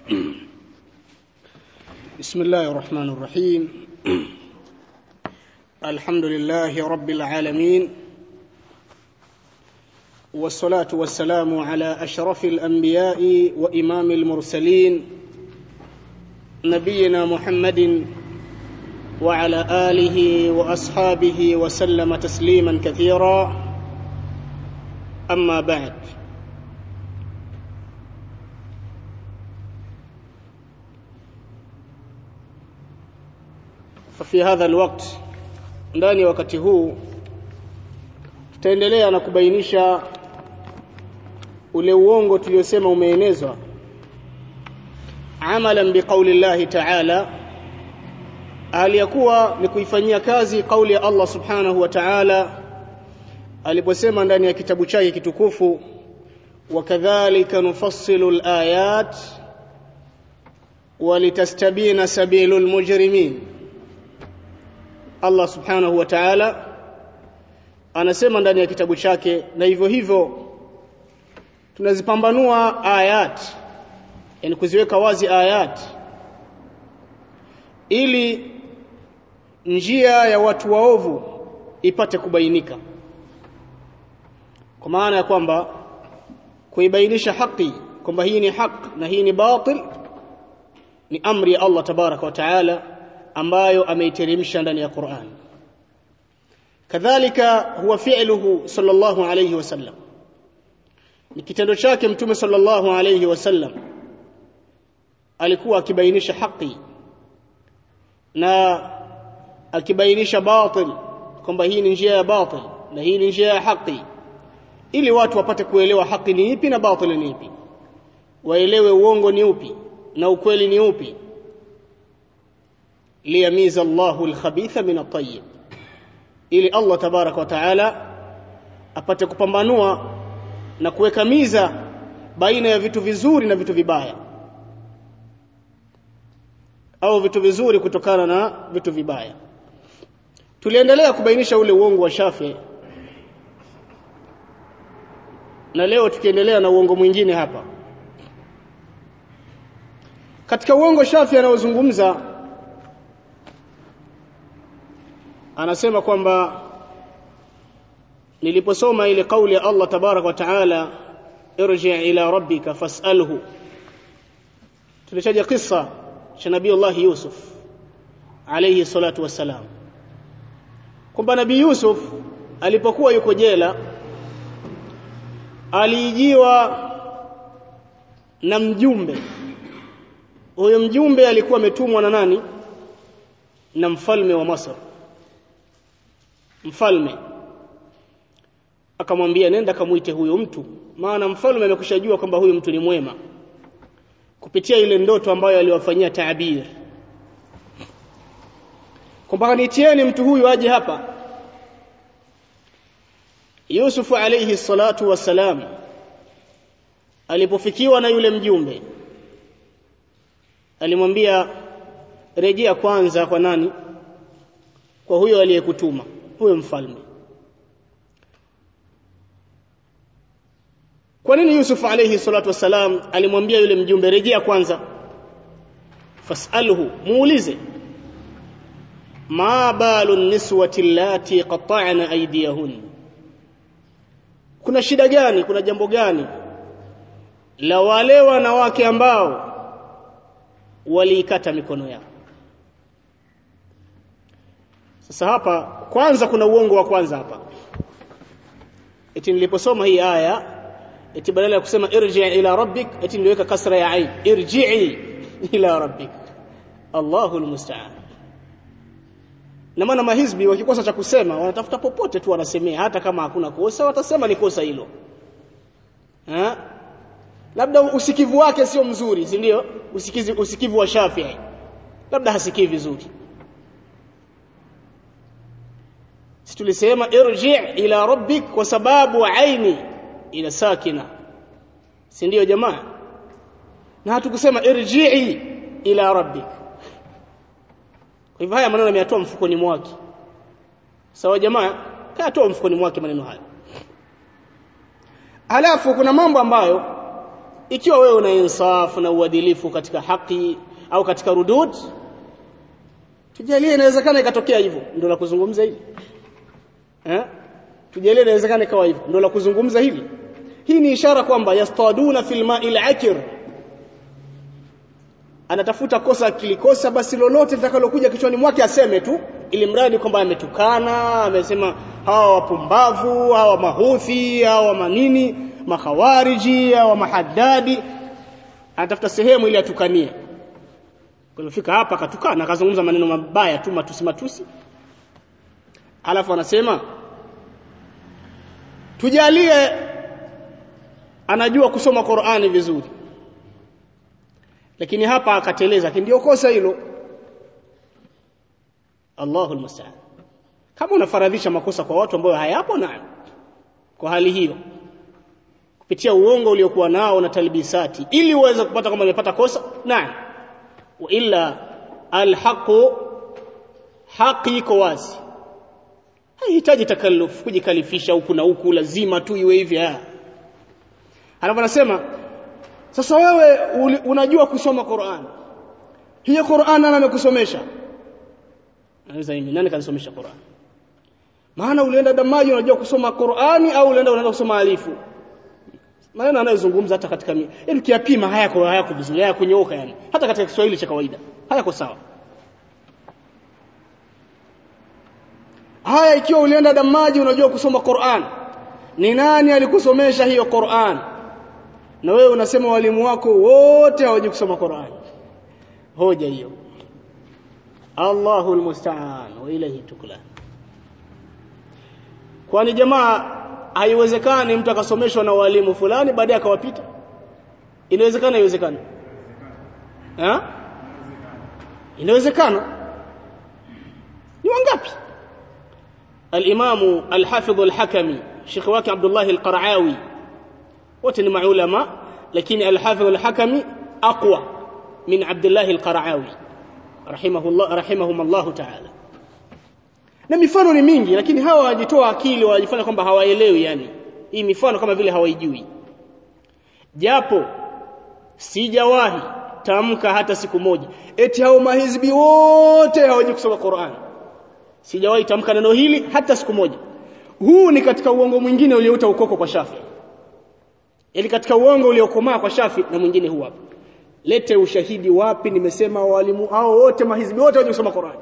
بسم الله الرحمن الرحيم الحمد لله رب العالمين والصلاة والسلام على أشرف الأنبياء وإمام المرسلين نبينا محمد وعلى آله وأصحابه وسلم تسليما كثيرا أما بعد ففي هذا الوقت ndani ya wakati huu tutaendelea na kubainisha ule uongo tuliosema umeenezwa amalan biqauli llahi ta'ala aliyakuwa ni kuifanyia kazi kauli ya Allah subhanahu wa ta'ala aliposema ndani ya kitabu chake kitukufu wakadhalika nufassilu alayat walitastabina sabilul mujrimin Allah subhanahu wa ta'ala anasema ndani ya kitabu chake na hivyo hivyo tunazipambanua ayat yani kuziweka wazi ayat ili njia ya watu waovu ipate kubainika kwa maana ya kwamba kuibainisha haki kwamba hii ni haq na hii ni batil ni amri ya Allah tabaraka wa taala ambayo ameiteremsha ndani ya Qur'an kadhalika huwa fi'luhu sallallahu alayhi wasallam ni kitendo chake mtume sallallahu alayhi wasallam alikuwa akibainisha haki na akibainisha batil kwamba hii ni njia ya batil na hii ni njia ya haki ili watu wapate kuelewa haki ni ipi na batil ni ipi waelewe uongo ni upi na ukweli ni upi liyamiza Allahu al-khabitha min at-tayyib ili Allah tabarak wa taala apate kupambanua na kuweka miza baina ya vitu vizuri na vitu vibaya au vitu vizuri kutokana na vitu vibaya tuliendelea kubainisha ule uongo wa Shafi na leo tukiendelea na uongo mwingine hapa katika uongo Shafi anaozungumza anasema kwamba niliposoma ile kauli ya Allah tabarak wa taala irji ila rabbika fas'alhu tulitaja kisa cha nabii Allah Yusuf alayhi salatu wassalam kwamba nabii Yusuf alipokuwa yuko jela aliijiwa na mjumbe huyo mjumbe alikuwa ametumwa na nani na mfalme wa Masr mfalme akamwambia nenda kamuite huyo mtu maana mfalme amekushajua kwamba huyo mtu ni mwema kupitia ile ndoto ambayo aliwafanyia taabir kwamba nitieni mtu huyu aje hapa Yusuf alayhi salatu wassalam alipofikiwa na yule mjumbe alimwambia rejea kwanza kwa nani kwa huyo aliyekutuma huyo mfalme kwa nini Yusuf alayhi salatu wasalam alimwambia yule mjumbe rejea kwanza fasalhu muulize ma balu niswati allati qata'na aydiyahun kuna shida gani kuna jambo gani la wale wanawake ambao waliikata mikono yao sasa hapa kwanza kuna uongo wa kwanza hapa eti niliposoma hii aya eti badala ya kusema irji ila rabbik eti niliweka kasra ya ain irji'i ila rabbik Allahu almusta'an na maana mahizbi wakikosa cha kusema wanatafuta popote tu wanasemea hata kama hakuna kosa watasema ni kosa hilo ha? labda usikivu wake sio mzuri si ndio usikizi usikivu wa Shafi'i labda hasikii vizuri si tulisema irji ila rabbik kwa sababu aini ila sakina si ndio jamaa na hatukusema irji'i ila rabbik kwa hivyo haya maneno ameyatoa mfukoni mwake sawa jamaa kayatoa mfukoni mwake maneno haya halafu kuna mambo ambayo ikiwa wewe una insafu na uadilifu katika haki au katika rudud tujalie inawezekana ikatokea hivyo ndio la kuzungumza hili eh tujalie inawezekana ikawa hivyo ndio la kuzungumza hili hii ni ishara kwamba yastaduna fil ma'il akir anatafuta kosa akilikosa basi lolote litakalokuja kichwani mwake aseme tu ili mradi kwamba ametukana amesema hawa wapumbavu hawa mahuthi hawa manini makhawariji hawa mahaddadi anatafuta sehemu ili atukanie kulifika hapa akatukana akazungumza maneno mabaya tu matusi matusi alafu anasema tujalie anajua kusoma Qur'ani vizuri lakini hapa akateleza ndio kosa hilo Allahul musta'an kama unafaradhisha makosa kwa watu ambao hayapo nayo kwa hali hiyo kupitia uongo uliokuwa nao na talbisati ili uweze kupata kama umepata kosa naam wa illa alhaqu haki iko wazi haihitaji takalluf kujikalifisha huku na huku lazima tu iwe hivi Alafu anasema sasa wewe unajua kusoma Qur'an. Hiyo Qur'an nani amekusomesha? Anaweza mimi nani kanisomesha Qur'an? Maana ulienda damaji unajua kusoma Qur'ani au ulienda unaenda kusoma alifu? Maneno anayozungumza hata katika yaani kiapima hayako hayako vizuri, hayako nyooka yani. Hata katika Kiswahili cha kawaida. Hayako sawa. Haya ikiwa ulienda damaji unajua kusoma Qur'an. Ni nani alikusomesha hiyo Qur'an? na wewe unasema walimu wako wote hawajui kusoma Qur'an hoja hiyo Allahu almusta'an wa ilayhi tuklan kwani jamaa haiwezekani mtu akasomeshwa na walimu fulani baadaye akawapita inawezekana haiwezekani ha inawezekana ni wangapi al-Imam al-Hafidh al-Hakami Sheikh wake Abdullah al-Qara'awi wote ni maulama lakini al-Hafidh al-Hakami aqwa min Abdullah al-Qara'awi rahimahullah rahimahumullah ta'ala na mifano ni mingi lakini hawa wajitoa akili wajifanya kwamba hawaelewi yani hii mifano kama vile hawaijui japo sijawahi tamka hata siku moja eti hao mahizbi wote hawajui kusoma Qur'an sijawahi tamka neno hili hata siku moja huu ni katika uongo mwingine uliouta ukoko kwa Shafi ili katika uongo uliokomaa kwa Shafi na mwingine huu hapa lete ushahidi wapi nimesema walimu hao wote mahizbi wote hawajui kusoma Qur'an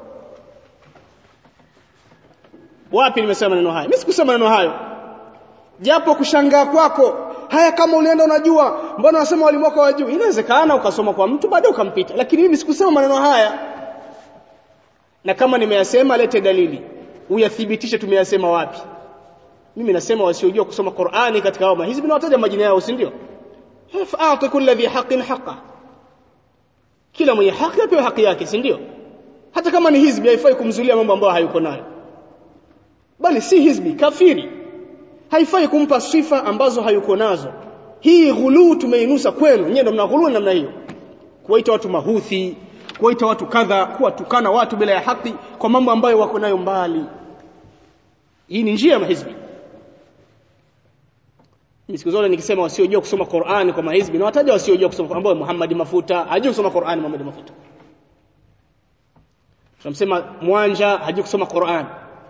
wapi nimesema maneno haya mimi sikusema maneno hayo japo kushangaa kwako haya kama ulienda unajua mbona unasema walimu wako hawajui inawezekana ukasoma kwa mtu baadaye ukampita lakini mimi sikusema maneno haya na kama nimeyasema lete dalili uyathibitishe tumeyasema wapi mimi nasema wasiojua kusoma Qur'ani katika hao mahizbi na wataja majina yao si ndio fa'ati kulli dhi haqqin haqqa kila mwenye haki apewe haki yake si ndio hata kama ni hizbi haifai kumzulia mambo ambayo hayuko nayo bali si hizbi kafiri haifai kumpa sifa ambazo hayuko nazo hii ghuluu tumeinusa kwenu nyewe ndio mnaghuluu namna hiyo kuwaita watu mahuthi kuwaita watu kadha kuwatukana watu bila ya haki kwa mambo ambayo wako nayo mbali hii ni njia ya mahizbi siku zote nikisema wasiojua kusoma Qur'ani kwa mahizbi na wataja wasiojua kusoma ambao Muhammad Mafuta hajui kusoma Qur'ani Muhammad Mafuta tunamsema Mwanja hajui kusoma Qur'ani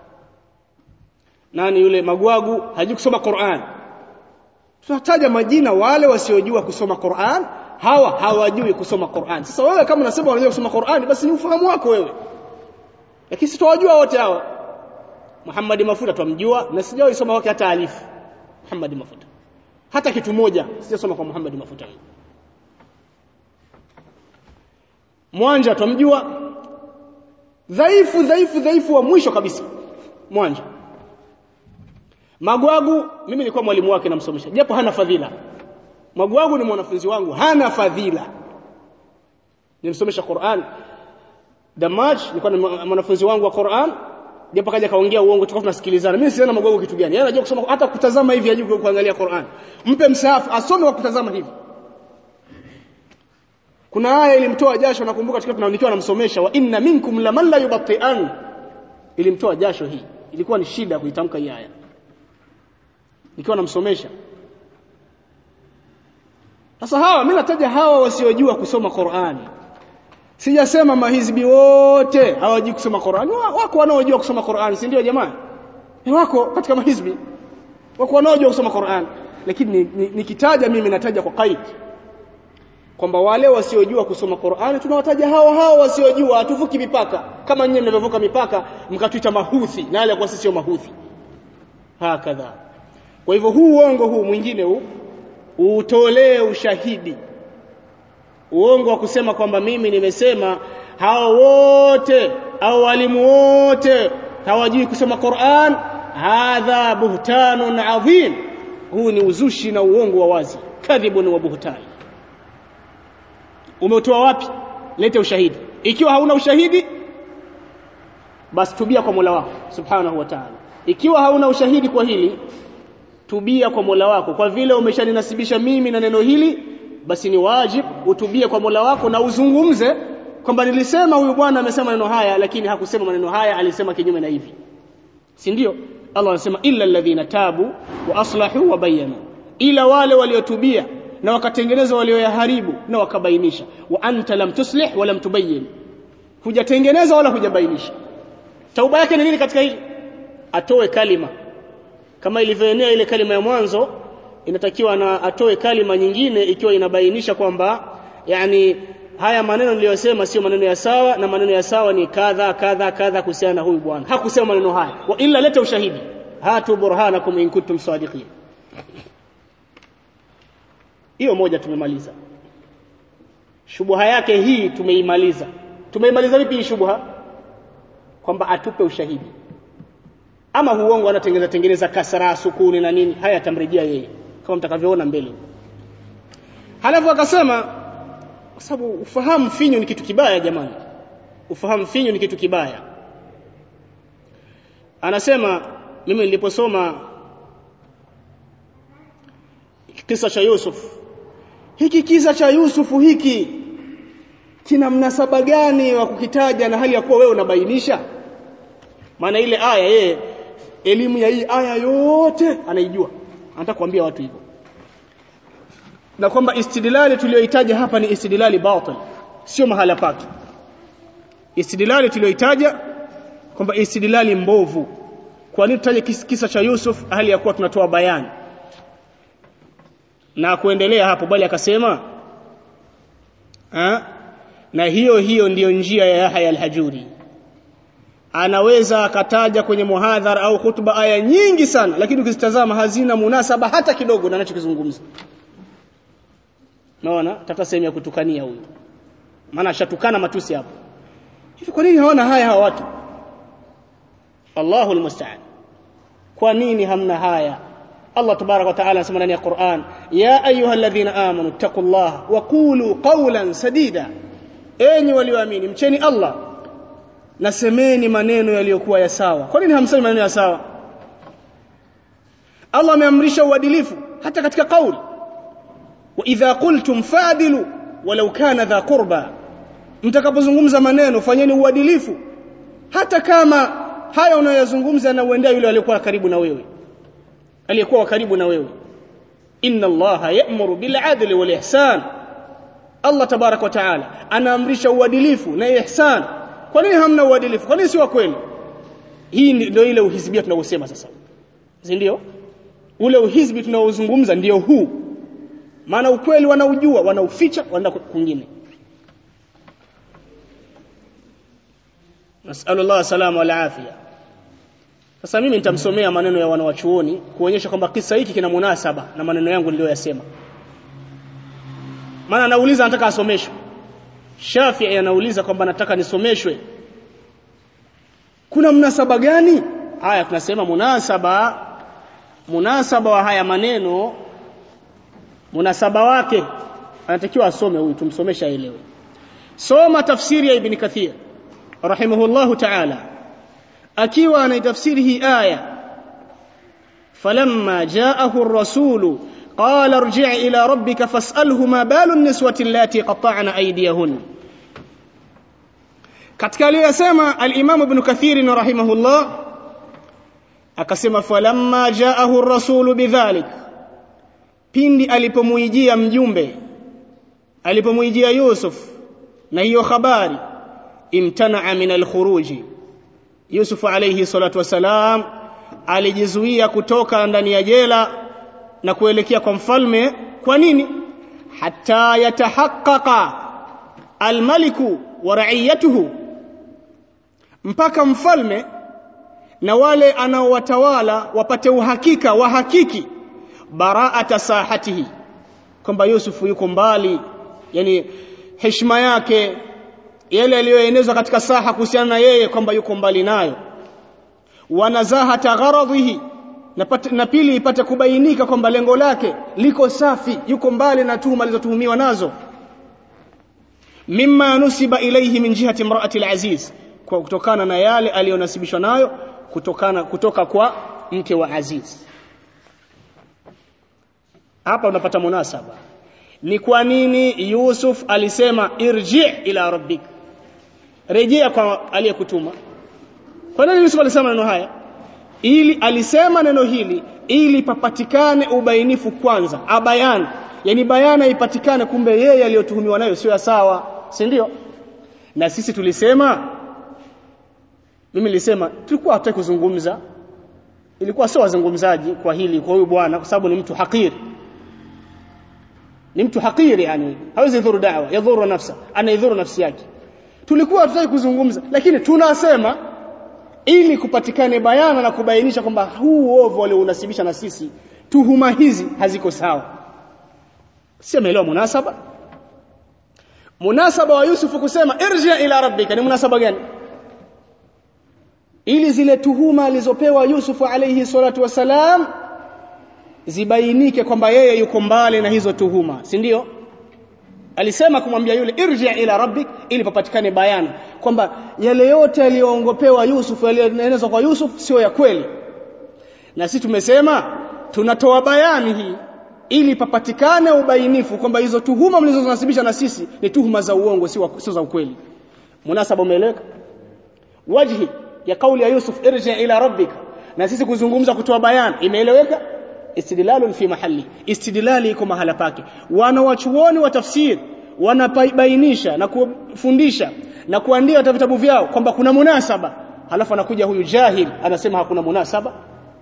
nani yule Magwagu hajui kusoma Qur'an tunataja majina wale wasiojua kusoma Qur'an hawa hawajui kusoma Qur'an sasa wewe kama unasema unajua kusoma Qur'an basi ni ufahamu wako wewe lakini sitawajua wote hawa Muhammad Mafuta tumjua na sijawahi soma wake hata alifu Muhammad Mafuta hata kitu moja sijasoma kwa Muhammad Mafuta Mwanja tumjua dhaifu dhaifu dhaifu wa mwisho kabisa Mwanja Magwagu mimi nilikuwa mwalimu wake namsomesha japo hana fadhila. Magwagu ni mwanafunzi wangu hana fadhila. Nimsomesha Qur'an. Damaj nilikuwa ni mwanafunzi wangu wa Qur'an japo kaja kaongea uongo tulikuwa tunasikilizana. Mimi siona Magwagu kitu gani? Yeye anajua kusoma hata kutazama hivi hajui kuangalia Qur'an. Mpe msahafu asome kwa kutazama hivi. Kuna aya ilimtoa jasho nakumbuka tukiwa tunaonikiwa namsomesha wa inna minkum laman la yubatti'an. Ilimtoa jasho hii. Ilikuwa ni shida kuitamka hii aya nikiwa namsomesha sasa hawa mimi nataja hawa wasiojua kusoma Qur'ani sijasema mahizbi wote hawajui kusoma Qur'ani wako wanaojua kusoma Qur'ani si ndio jamaa wako katika mahizbi wako wanaojua kusoma Qur'an lakini nikitaja mimi nataja kwa qaid kwamba wale wasiojua kusoma Qur'an tunawataja hao hao wasiojua hatuvuki mipaka kama nyinyi mnavyovuka mipaka mkatuita mahuthi na wale kwa sisi sio mahuthi hakadha kwa hivyo huu uongo huu mwingine huu utolee ushahidi uongo wa kusema kwamba mimi nimesema hao wote au walimu wote hawajui kusoma Qur'an hadha buhtanun adhim huu ni uzushi na uongo wa wazi kadhibun wa buhtan umetoa wapi lete ushahidi ikiwa hauna ushahidi basi tubia kwa Mola wako subhanahu wa ta'ala ikiwa hauna ushahidi kwa hili tubia kwa Mola wako kwa vile umeshaninasibisha mimi na neno hili basi ni wajib utubie kwa Mola wako na uzungumze kwamba nilisema huyu bwana amesema maneno haya lakini hakusema maneno haya alisema kinyume na hivi si ndio Allah anasema illa alladhina tabu wa aslahu wa bayanu ila wale waliotubia na wakatengeneza walioyaharibu na wakabainisha wa anta lam tuslih wa lam tubayyin hujatengeneza wala hujabainisha tauba yake ni nini katika hili atoe kalima kama ilivyoenea ile kalima ya mwanzo inatakiwa na atoe kalima nyingine ikiwa inabainisha kwamba yani haya maneno niliyosema sio maneno ya sawa na maneno ya sawa ni kadha kadha kadha kuhusiana na huyu bwana hakusema maneno haya wa illa leta ushahidi hatu burhanakum in kuntum sadiqin hiyo moja tumemaliza shubha yake hii tumeimaliza tumeimaliza vipi hii shubha kwamba atupe ushahidi ama huongo anatengeneza tengeneza kasra sukuni na nini haya atamrejea yeye kama mtakavyoona mbele halafu akasema kwa sababu ufahamu finyu ni kitu kibaya jamani ufahamu finyu ni kitu kibaya anasema mimi niliposoma kisa cha Yusuf hiki kisa cha Yusufu hiki kina mnasaba gani wa kukitaja na hali ya kuwa wewe unabainisha maana ile aya yeye elimu ya hii aya yote anaijua anataka kuambia watu hivyo na kwamba istidlali tuliyoitaja hapa ni istidlali batil sio mahala pake istidlali tuliyoitaja kwamba istidlali mbovu kwa nini tutaje kisa cha Yusuf hali ya kuwa tunatoa bayani na kuendelea hapo bali akasema ha? na hiyo hiyo ndiyo njia ya Yahya al-Hajuri anaweza akataja kwenye muhadhara au hutuba aya nyingi sana lakini ukizitazama hazina munasaba hata kidogo na anachokizungumza naona tata sehemu ya kutukania huyu maana ashatukana matusi hapo hivi kwa nini hawana haya hawa watu Allahul musta'an kwa nini hamna haya Allah tabarak wa taala anasema ndani ya Qur'an ya ayyuhalladhina amanu taqullaha wa qulu qawlan sadida enyi walioamini mcheni Allah na semeni maneno yaliyokuwa ya sawa kwa nini hamsemi maneno ya sawa Allah ameamrisha uadilifu hata katika kauli wa idha qultum fadilu walau kana dha qurba mtakapozungumza maneno fanyeni uadilifu hata kama haya unayozungumza na uendea yule aliyekuwa karibu na wewe aliyekuwa karibu na wewe inna allaha ya'muru bil adli wal ihsan Allah tabarak wa taala anaamrisha uadilifu na ihsan kwa nini hamna uadilifu kwa nini si wa kweli hii ndio ile uhizbia tunaosema sasa si ndio ule uhizbi tunaozungumza ndio huu maana ukweli wanaujua wanauficha wanaenda kwingine nasallallahu salama wal afia sasa mimi nitamsomea maneno ya wanawachuoni kuonyesha kwamba kisa hiki kina munasaba na maneno yangu niliyoyasema maana anauliza anataka asomeshwe Shafi'i anauliza kwamba nataka nisomeshwe kuna mnasaba gani haya tunasema munasaba munasaba wa haya maneno munasaba wake anatakiwa asome huyu tumsomesha aelewe soma tafsiri ya ibn kathir rahimahullahu ta'ala akiwa anaitafsiri hii aya falamma ja'ahu ar-rasulu قال ارجع إلى ربك فاسأله ما بال النسوة اللاتي قطعن أيديهن katika aliyosema al-Imam Ibn Kathir rahimahullah akasema falamma jaahu ar-rasul bidhalik pindi alipomuijia mjumbe alipomwijia Yusuf na hiyo habari imtanaa min alkhuruji Yusuf alayhi salatu wasalam alijizuia kutoka ndani ya jela na kuelekea kwa mfalme kwa nini hatta yatahaqqaqa almaliku wa ra'iyatuhu mpaka mfalme na wale anaowatawala wapate uhakika wahakiki baraata sahatihi kwamba Yusuf yuko mbali yani heshima yake yale aliyoenezwa katika saha kuhusiana na yeye kwamba yuko mbali nayo wanazahata gharadhihi na, na pili ipate kubainika kwamba lengo lake liko safi yuko mbali na tuhuma alizotuhumiwa nazo mimma nusiba ilayhi min jihati imraati al-aziz kwa kutokana na yale aliyonasibishwa nayo kutokana kutoka kwa mke wa Aziz hapa unapata munasaba ni kwa nini Yusuf alisema irji ila rabbik rejea kwa aliyekutuma kwa nini Yusuf alisema neno haya ili alisema neno hili ili papatikane ubainifu kwanza abayan yani bayana ipatikane kumbe yeye aliyotuhumiwa nayo sio sawa si ndio na sisi tulisema mimi nilisema tulikuwa hatutaki kuzungumza ilikuwa sio wazungumzaji kwa hili kwa huyu bwana kwa sababu ni mtu hakiri ni mtu hakiri yani hawezi dhuru dawa yadhuru nafsa anaidhuru nafsi yake tulikuwa hatutaki kuzungumza lakini tunasema ili kupatikane bayana na kubainisha kwamba huu uovu waliounasibisha na sisi tuhuma hizi haziko sawa si ameelewa munasaba munasaba wa Yusufu kusema irji ila rabbika ni munasaba gani ili zile tuhuma alizopewa Yusufu alayhi salatu wasalam zibainike kwamba yeye yuko mbali na hizo tuhuma si ndio alisema kumwambia yule irji ila rabbik ili papatikane bayana kwamba yale yote aliyoongopewa Yusuf yaliyoenezwa kwa Yusuf sio ya kweli na sisi tumesema tunatoa bayani hii ili papatikane ubainifu kwamba hizo tuhuma mlizonasibisha na sisi ni tuhuma za uongo sio sio za ukweli munasaba umeeleweka wajhi ya kauli ya Yusuf irji ila rabbika na sisi kuzungumza kutoa bayani imeeleweka istidlalun fi mahalli istidlali iko mahala pake wana wachuoni wa tafsiri wanabainisha na kufundisha na kuandika vitabu vyao kwamba kuna munasaba halafu anakuja huyu jahil anasema hakuna munasaba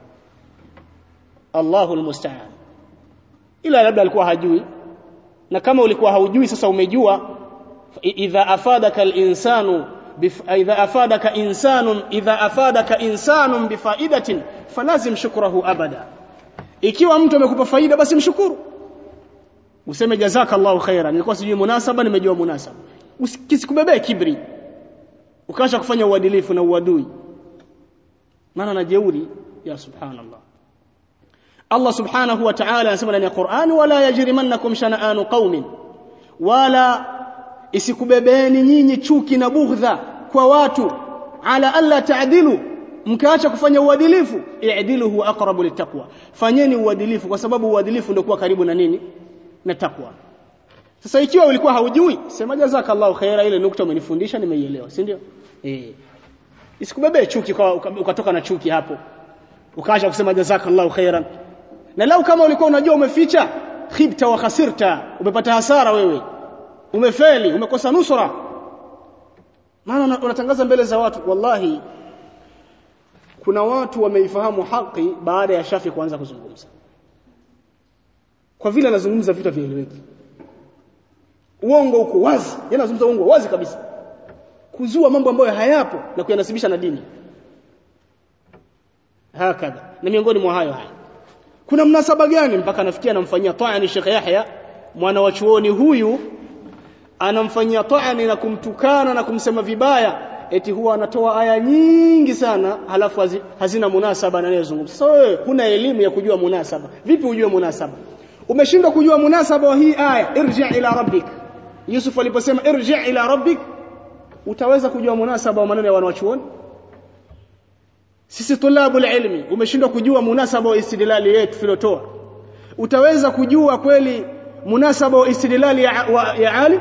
Allahu almusta'an ila labda alikuwa hajui na kama ulikuwa haujui sasa umejua idha afadaka al-insanu idha afadaka insanun idha afadaka insanun bifaidatin falazim shukrahu abada ikiwa mtu amekupa faida basi mshukuru useme jazakallahu khaira nilikuwa sijui munasaba nimejua munasaba usikubebee kibri ukaacha kufanya uadilifu na uadui maana na jeuri ya subhanallah Allah subhanahu wa ta'ala anasema ndani ya Qur'an wala yajrimannakum shana'anu qaumin wala isikubebeeni nyinyi chuki na bughdha kwa watu ala alla ta'dilu mkaacha kufanya uadilifu i'dilu huwa aqrabu littaqwa fanyeni uadilifu kwa sababu uadilifu ndio kuwa karibu na nini na takwa sasa ikiwa ulikuwa haujui sema jazakallahu khaira ile nukta umenifundisha nimeielewa si ndio eh isikubebee chuki kwa ukatoka na chuki hapo ukaacha kusema jazakallahu khairan na lau kama ulikuwa unajua umeficha khibta wa khasirta umepata hasara wewe umefeli umekosa nusra maana unatangaza mbele za watu wallahi kuna watu wameifahamu haki baada ya Shafi kuanza kuzungumza kwa vile anazungumza vitu vieleweki uongo uko wazi yeye anazungumza uongo wazi kabisa kuzua mambo ambayo hayapo na kuyanasibisha na dini hakadha na miongoni mwa hayo haya kuna mnasaba gani mpaka anafikia anamfanyia ta'ani Sheikh Yahya mwana wa chuoni huyu anamfanyia ta'ani na kumtukana na kumsema vibaya eti huwa anatoa aya nyingi sana halafu hazina munasaba na anayezungumza sasa wewe huna elimu ya kujua munasaba vipi ujue munasaba umeshindwa kujua munasaba wa hii aya irji ila rabbik Yusuf aliposema irji ila rabbik utaweza kujua munasaba wa maneno ya wanawachuoni sisi tulabu ilmi umeshindwa kujua munasaba wa istidlali yetu filotoa utaweza kujua kweli munasaba wa istidlali ya, wa, ya alim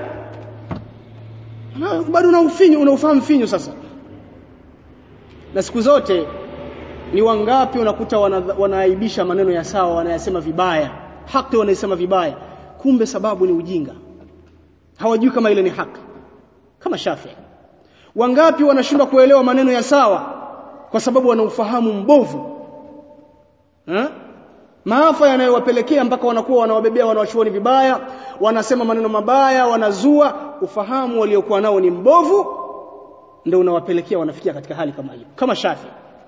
bado una ufinyu unaufahamu finyu sasa na siku zote ni wangapi unakuta wanaaibisha maneno ya sawa wanayasema vibaya haki wanaisema vibaya kumbe sababu ni ujinga hawajui kama ile ni haki kama Shafi'i wangapi wanashindwa kuelewa maneno ya sawa kwa sababu wana ufahamu mbovu ha? maafa yanayowapelekea mpaka wanakuwa wanawabebea wanawachuoni vibaya wanasema maneno mabaya wanazua ufahamu waliokuwa nao ni mbovu ndio unawapelekea wanafikia katika hali kama hiyo kama Shafi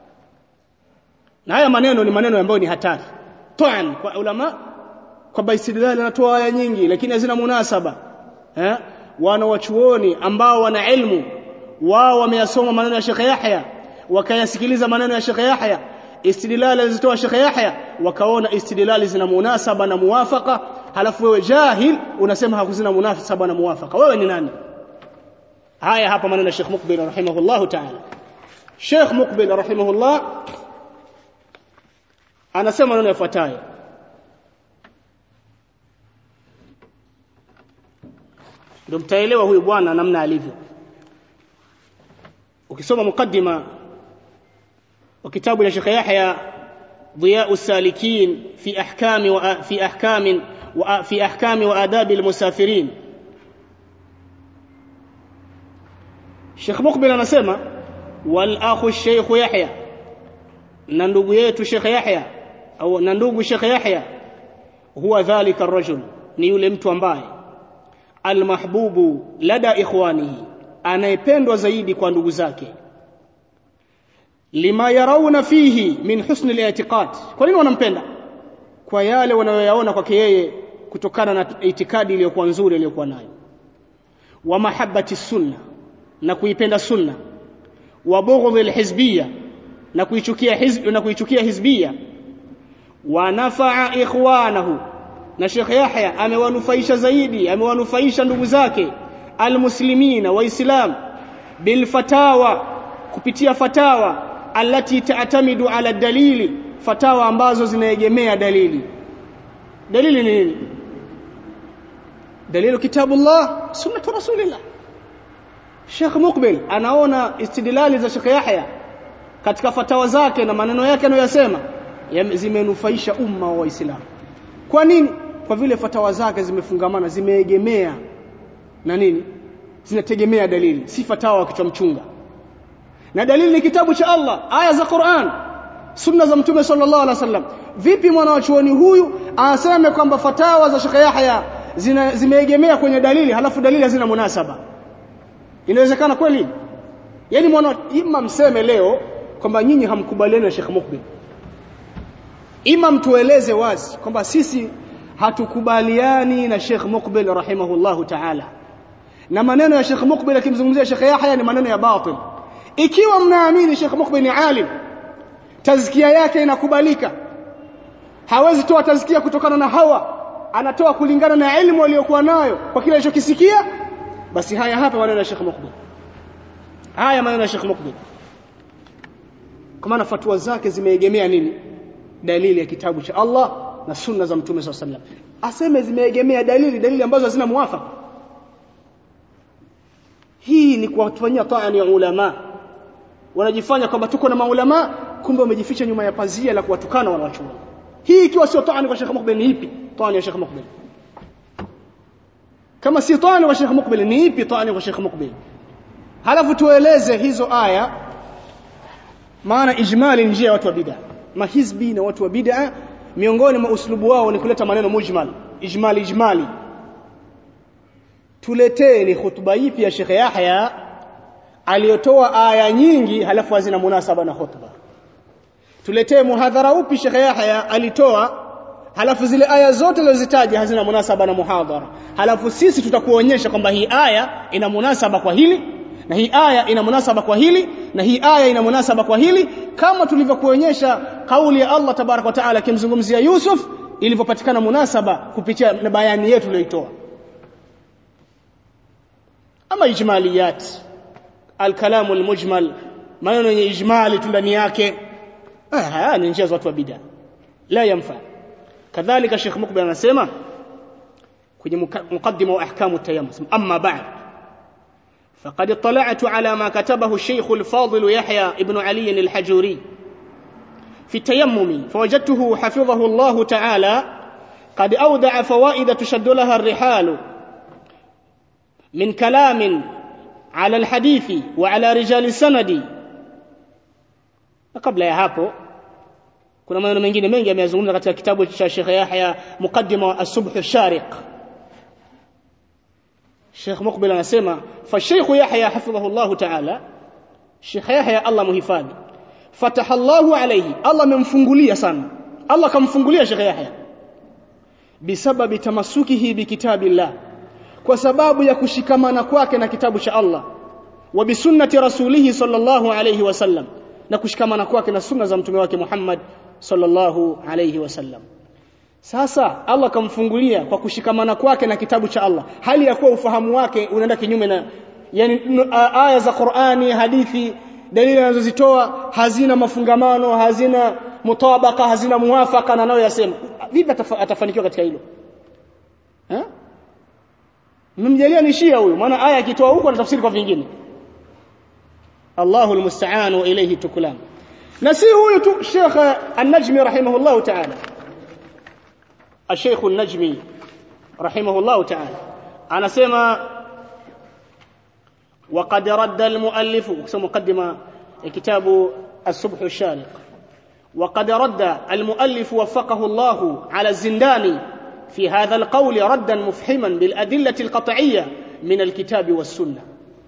na haya maneno ni maneno ambayo ni hatari toan kwa ulama kwa baistidlal anatoa aya nyingi lakini hazina munasaba eh wana wachuoni ambao wana ilmu wao wameyasoma maneno ya Sheikh Yahya wakayasikiliza maneno ya Sheikh Yahya istidlal alizitoa Sheikh Yahya wakaona istidlali zina munasaba na muwafaka halafu wewe jahil unasema hakuzina munasaba na muwafaka wewe ni nani haya hapa maneno ya Sheikh Mukbil rahimahullah ta'ala Sheikh Mukbil rahimahullah anasema maneno yafuatayo ndio mtaelewa huyu bwana namna alivyo ukisoma mukaddima wa kitabu cha Sheikh Yahya ضياء السالكين في أحكام وفي أحكام وفي أحكام وآداب المسافرين Sheikh Mukbil anasema wal akhu Sheikh Yahya na ndugu yetu Sheikh Yahya au na ndugu Sheikh Yahya huwa dhalika ar-rajul ni yule mtu ambaye almahbubu lada ikhwanihi anayependwa zaidi kwa ndugu zake lima yarawna fihi min husn al-i'tiqad kwa nini wanampenda kwa yale wanayoyaona kwake yeye kutokana na itikadi iliyokuwa nzuri iliyokuwa nayo wa mahabbati sunna na kuipenda sunna wa bughdhi al-hizbiyya na kuichukia hizb na kuichukia hizbiyya wa nafaa ikhwanahu na Sheikh Yahya amewanufaisha zaidi amewanufaisha ndugu zake almuslimina waislam bilfatawa kupitia fatawa allati taatamidu ala dalili fatawa ambazo zinaegemea dalili dalili ni nini dalilu kitabullah sunnatu rasulillah Sheikh Mukbil anaona istidlali za Sheikh Yahya katika fatawa zake na maneno yake anayosema zimenufaisha umma wa Waislamu kwa nini kwa vile fatawa zake zimefungamana zimeegemea na nini zinategemea dalili si fatawa kichwa mchunga na dalili ni kitabu cha Allah aya za Qur'an sunna za mtume sallallahu alaihi wasallam vipi mwanachuoni huyu aseme kwamba fatawa za Sheikh Yahya zina zimeegemea kwenye dalili halafu dalili hazina munasaba inawezekana kweli yani mwana ima mseme leo kwamba nyinyi hamkubaliani na Sheikh Mukbil ima mtueleze wazi kwamba sisi hatukubaliani na Sheikh Mukbil rahimahullahu ta'ala na maneno ya Sheikh Mukbil akimzungumzia Sheikh Yahya ni maneno ya batil ikiwa mnaamini Sheikh Mukbil ni alim tazkia yake inakubalika hawezi toa tazkia kutokana na hawa anatoa kulingana na elimu aliyokuwa nayo kwa kile alichokisikia basi haya hapa maneno ya Sheikh Mukbil haya maneno ya Sheikh Mukbil kwa maana fatwa zake zimeegemea nini dalili ya kitabu cha Allah na sunna za mtume SAW sallam aseme zimeegemea dalili dalili ambazo hazina muwafaka hii ni kuwafanyia taani ya ulama wanajifanya kwamba tuko na maulama kumbe wamejificha nyuma ya pazia la kuwatukana wanawachuoni hii ikiwa sio taani kwa Sheikh Mukbil ni ipi taani ya Sheikh Mukbil kama si taani kwa Sheikh Mukbil ni ipi taani kwa Sheikh Mukbil halafu tueleze hizo aya maana ijmali njia ya watu wa bid'a mahizbi na watu wa bid'a miongoni mwa uslubu wao ni kuleta maneno mujmal ijmali ijmali tuleteni khutba ipi ya Sheikh Yahya aliyotoa aya nyingi halafu hazina munasaba na khutba tuletee muhadhara upi Sheikh Yahya alitoa halafu zile aya zote alizozitaja hazina munasaba na muhadhara halafu sisi tutakuonyesha kwamba hii aya ina munasaba kwa hili na hii aya ina munasaba kwa hili na hii aya ina munasaba kwa hili kama tulivyokuonyesha kauli ya Allah tabarak wa taala akimzungumzia Yusuf ilivyopatikana munasaba kupitia na bayani yetu tuliyoitoa ama ijmaliyat alkalamu almujmal maneno yenye ijmali tu ndani yake haya ni njia za watu wa bid'a la yamfa kadhalika Sheikh Mukbil anasema kwenye mukaddima wa ahkamu tayammum amma ba'd فقد اطلعت على ما كتبه الشيخ الفاضل يحيى ابن علي الحجوري في التيمم فوجدته حفظه الله تعالى قد أودع فوائد تشد لها الرحال min kalamin ala alhadithi wa ala rijali sanadi na kabla ya hapo kuna maneno mengine mengi ameyazungumza katika kitabu cha Sheikh Yahya Muqaddima as-Subh ash-Shariq Sheikh Muqbil anasema fa Sheikh Yahya hafidhahu Allah ta'ala Sheikh Yahya Allah muhifadhi fataha Allahu alayhi Allah amemfungulia sana Allah kamfungulia Sheikh Yahya bisababi tamasukihi bikitabillah kwa sababu ya kushikamana kwake na kitabu cha Allah wa bisunnati rasulihi sallallahu alayhi wasallam na kushikamana kwake na sunna za mtume wake Muhammad sallallahu alayhi wasallam sasa Allah kamfungulia kwa kushikamana kwake na kitabu cha Allah hali ya kuwa ufahamu wake unaenda kinyume na yani aya za Qur'ani hadithi dalili anazozitoa hazina mafungamano hazina mutabaka hazina muwafaka na anayoyasema vipi atafanikiwa katika hilo eh mmemjalia ni shia huyu maana aya akitoa huko anatafsiri kwa vingine Allahu almusta'an wa ilayhi tukulam na si huyu tu Sheikh An-Najmi rahimahullah ta'ala الشيخ النجمي رحمه الله تعالى أنا سمع وقد رد المؤلف مقدمة كتاب الصبح الشارق وقد رد المؤلف وفقه الله على الزنداني في هذا القول ردا مفحما بالأدلة القطعية من الكتاب والسنة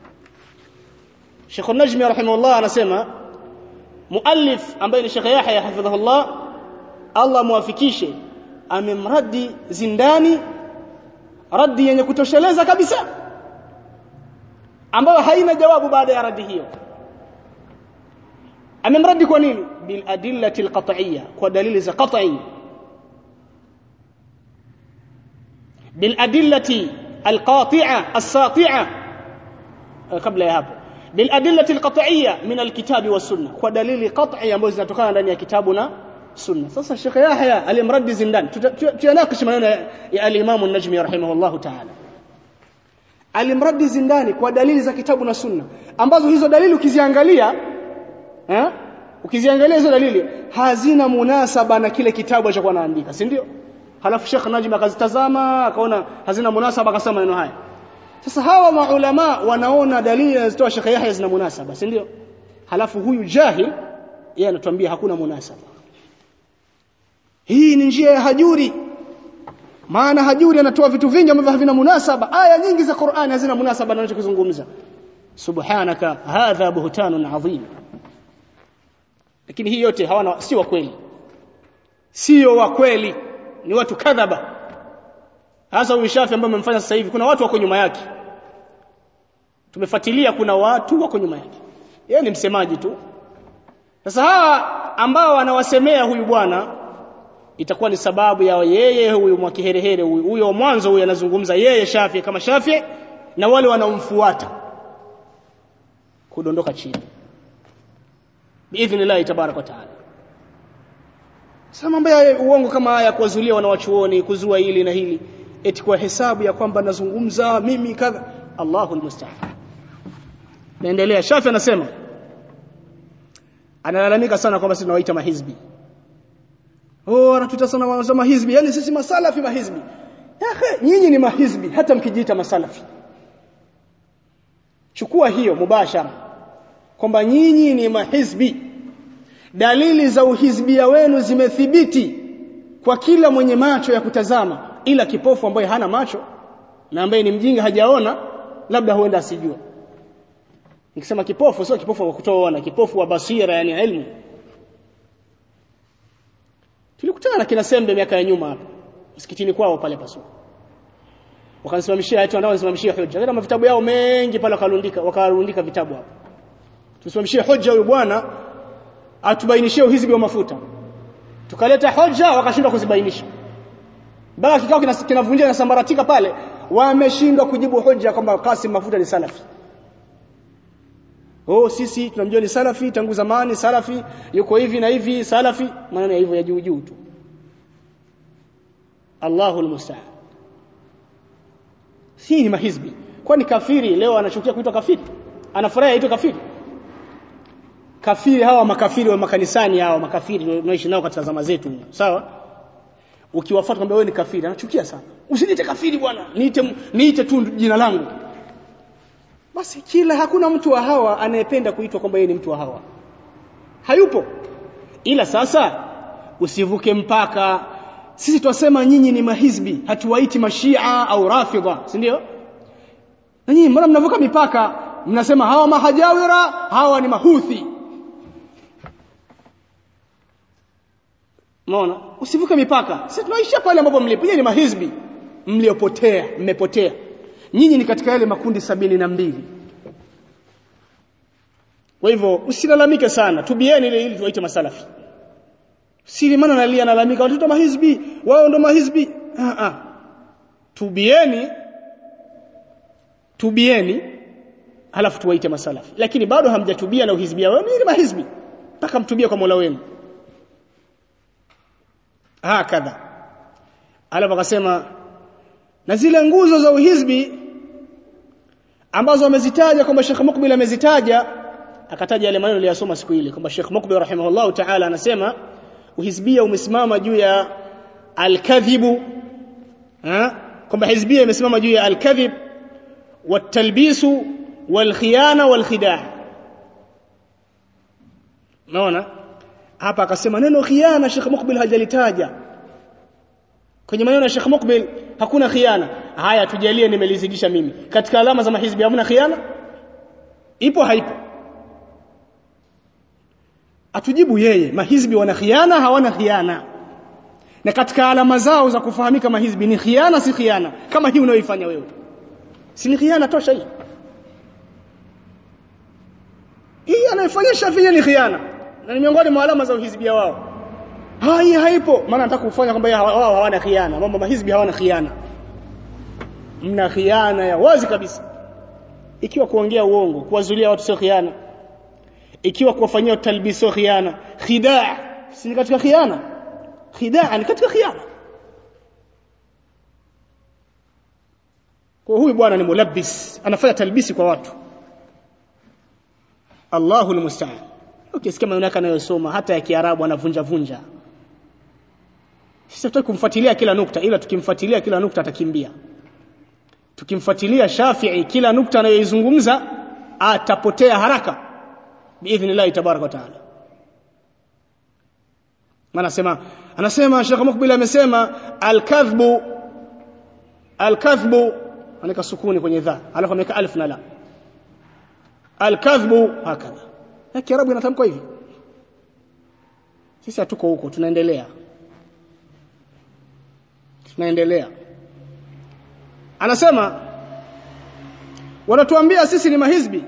شيخ النجم رحمه الله أنا سمع مؤلف أم بين الشيخ يحيى حفظه الله الله موافكيشه amemradi zindani radi yenye kutosheleza kabisa ambayo haina jawabu baada ya radi hiyo amemradi kwa nini bil adillati alqat'iyya kwa dalili za qat'i bil adillati alqati'a as-sati'a kabla ya hapo bil adillati alqat'iyya min alkitabi was sunnah kwa dalili qat'i ambazo zinatokana ndani ya kitabu na sunna sasa Sheikh Yahya alimradi zindani tuyanakish maneno ya al-Imam an-Najmi rahimahullahu ta'ala alimradi zindani kwa dalili za kitabu na sunna ambazo hizo dalili ukiziangalia eh ukiziangalia hizo dalili hazina munasaba na kile kitabu alichokuwa anaandika si ndio halafu Sheikh Najmi akazitazama akaona hazina munasaba akasema maneno haya sasa hawa maulama wanaona dalili zinazitoa Sheikh Yahya zina munasaba si ndio halafu huyu jahil yeye anatuambia hakuna munasaba hii ni njia ya hajuri maana hajuri anatoa vitu vingi ambavyo havina munasaba aya nyingi za Qur'ani hazina munasaba na anachokizungumza subhanaka hadha buhtanun adhim lakini hii yote hawana si wa kweli sio wa kweli ni watu kadhaba hasa huyu Shafi ambaye amemfanya sasa hivi kuna watu wako nyuma yake tumefuatilia kuna watu wako nyuma yake yeye ni msemaji tu sasa hawa ambao anawasemea huyu bwana itakuwa ni sababu ya yeye huyu mwakiherehere huyu huyo mwanzo huyu anazungumza yeye Shafi kama Shafi na wale wanaomfuata kudondoka chini biidhnillah tabarak wa taala sasa mambo ya uongo kama haya kuwazulia wanawachuoni kuzua hili na hili eti kwa hesabu ya kwamba nazungumza mimi kadha Allahu almusta'an naendelea Shafi anasema analalamika sana kwamba sisi tunawaita mahizbi oh anatuita sana wanasema hizbi yani sisi masalafi mahizbi yahe nyinyi ni mahizbi hata mkijiita masalafi chukua hiyo mubashara kwamba nyinyi ni mahizbi dalili za uhizbia wenu zimethibiti kwa kila mwenye macho ya kutazama ila kipofu ambaye hana macho na ambaye ni mjinga hajaona labda huenda asijua nikisema kipofu sio kipofu wa kutoona kipofu wa basira yani ilmu tulikutana na kina Sembe miaka ya nyuma hapa msikitini kwao pale pasu wakanisimamishia eti wanao nisimamishia hoja kama vitabu yao mengi pale wakarundika wakarundika vitabu hapo tusimamishie hoja huyu bwana atubainishie uhizbi wa mafuta tukaleta hoja wakashindwa kuzibainisha mpaka kikao kinavunjia na sambaratika pale wameshindwa kujibu hoja kwamba Kasim mafuta ni salafi oh sisi tunamjua ni salafi tangu zamani salafi yuko hivi na hivi salafi maneno ya hivyo ya juu juu tu Allahu almusta'an si ni mahizbi kwani kafiri leo anachukia kuitwa kafiri anafurahi aitwe kafiri kafiri hawa makafiri wa makanisani hawa makafiri tunaishi nao katika zama zetu sawa ukiwafuata kwamba wewe ni kafiri anachukia sana usiniite kafiri bwana niite niite tu jina langu basi kila hakuna mtu wa hawa anayependa kuitwa kwamba yeye ni mtu wa hawa hayupo ila sasa usivuke mpaka sisi twasema nyinyi ni mahizbi hatuwaiti mashia au rafidha si ndio na nyinyi mbona mnavuka mipaka mnasema hawa mahajawira hawa ni mahuthi Umeona? Usivuke mipaka. Sisi tunaisha pale ambapo mlipo. Nyinyi ni mahizbi mliopotea, mmepotea. Nyinyi ni katika yale makundi sabini na mbili. Kwa hivyo usilalamike sana, tubieni ile ili tuwaite masalafi. Sili maana nalia nalalamika watoto mahizbi, wao ndo mahizbi. Ah ah. Tubieni tubieni halafu tuwaite masalafi. Lakini bado hamjatubia na uhizbia wao ni mahizbi. Mpaka mtubie kwa Mola wenu. Hakadha. Alafu akasema na zile nguzo za uhizbi ambazo amezitaja kwamba Sheikh Mukbil amezitaja akataja yale maneno aliyosoma siku ile kwamba Sheikh Mukbil rahimahullah ta'ala anasema uhizbia umesimama juu ya al-kadhibu kwamba hizbia imesimama juu ya al-kadhib watalbisu walkhiyana walkhidaa naona hapa akasema neno khiana Sheikh Mukbil hajalitaja kwenye maneno ya Sheikh Mukbil hakuna khiana haya tujalie nimelizidisha mimi katika alama za mahizbi hamna khiana ipo haipo atujibu yeye mahizbi wana khiana hawana khiana na katika alama zao za kufahamika mahizbi ni khiana si khiana kama hii unayoifanya wewe si ni khiana tosha hii hii anayefanya Shafii ni khiana na ni miongoni mwa alama za uhizbia wao hai haipo maana nataka kufanya kwamba wao hawana khiana mambo mahizbi hawana khiana mna khiana ya wazi kabisa ikiwa kuongea uongo kuwazulia watu sio khiana ikiwa kuwafanyia talbis sio khiana khidaa si katika khiana khidaa ni katika khiana kwa huyu bwana ni mulabbis anafanya talbisi kwa watu Allahu almusta'an ukisikia maneno yake anayosoma hata ya Kiarabu anavunja vunja sisi tutaki kumfuatilia kila nukta ila tukimfuatilia kila nukta atakimbia tukimfuatilia Shafi'i kila nukta anayoizungumza atapotea haraka biidhnillah tabaraka wa taala anasema anasema Sheikh Mukbil amesema al-kadhbu al-kadhbu anaweka sukuni kwenye dha alafu ameweka alif na la al-kadhbu hakadha na kiarabu inatamkwa hivi sisi hatuko huko tunaendelea tunaendelea anasema wanatuambia sisi ni mahizbi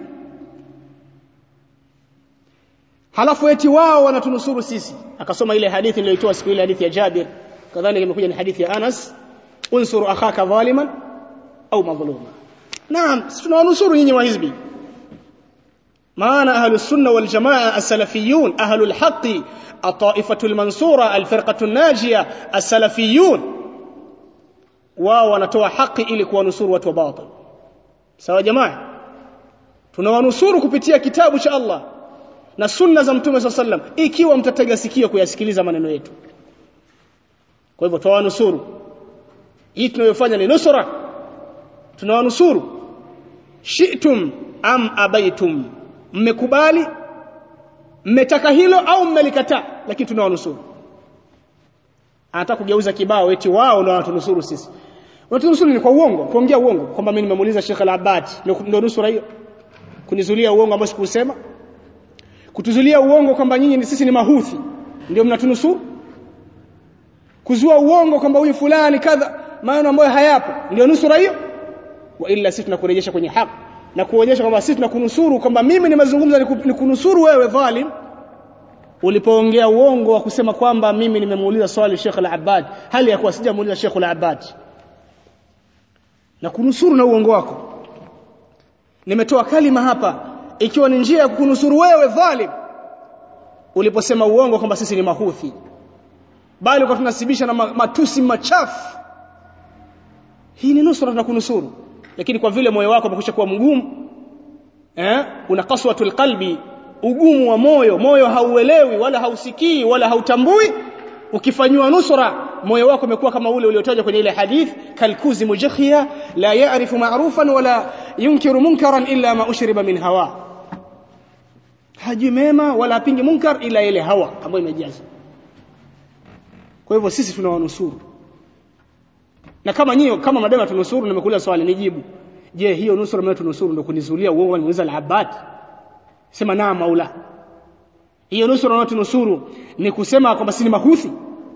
halafu eti wao wanatunusuru sisi akasoma ile hadithi niliyoitoa siku ile hadithi ya Jabir kadhalika imekuja ni hadithi ya Anas unsuru akhaka dhaliman au madhluma naam sisi tunawanusuru nyinyi wahizbi maana ahlus sunna wal jamaa as-salafiyun ahlul haqqi at-ta'ifatu al-mansura al-firqatu an-najiyah as-salafiyun wao wanatoa haki ili kuwanusuru watu wa batil sawa jamaa tunawanusuru kupitia kitabu cha Allah na sunna za mtume swalla sallam ikiwa mtatega sikio kuyasikiliza maneno yetu kwa hivyo tuwanusuru hii tunayofanya ni nusra tunawanusuru shi'tum am abaitum mmekubali mmetaka hilo au mmelikataa lakini tunawanusuru anataka kugeuza kibao eti wao ndio wanatunusuru sisi wanatunusuru ni kwa uongo kuongea uongo kwamba mimi nimemuuliza Sheikh Al-Abbad ndio nusura hiyo kunizulia uongo ambao sikusema kutuzulia uongo kwamba nyinyi sisi ni mahuthi ndio mnatunusuru kuzua uongo kwamba huyu fulani kadha maana ambayo hayapo ndio nusura hiyo wa illa sisi tunakurejesha kwenye haki na kuonyesha kwamba sisi tunakunusuru kwamba mimi nimezungumza nikunusuru wewe dhalim ulipoongea uongo wa kusema kwamba mimi nimemuuliza swali Sheikh Al-Abbad hali ya kuwa sijamuuliza Sheikh Al-Abbad na kunusuru na uongo wako nimetoa kalima hapa ikiwa ni njia ya kukunusuru wewe dhalim uliposema uongo kwamba sisi ni mahuthi bali kwa tunasibisha na matusi machafu hii ni nusura tunakunusuru lakini kwa vile moyo wako umekwisha kuwa mgumu eh una qaswatul qalbi ugumu wa moyo moyo hauelewi wala hausikii wala hautambui ukifanywa nusra moyo wako umekuwa kama ule uliotajwa kwenye ile hadith kalkuzi mujakhia la ya'rifu ma'rufan wala yunkiru munkaran illa ma ushriba min hawa hajui mema wala apingi munkar ila ile hawa ambayo imejaza kwa hivyo sisi tunawanusuru na kama nyinyi kama madama tunusuru nimekuuliza swali nijibu je hiyo nusura mimi tunusuru ndio kunizulia uongo niuliza al-abad sema na maula hiyo nusura unayotunusuru ni kusema kwamba si ni mahuthi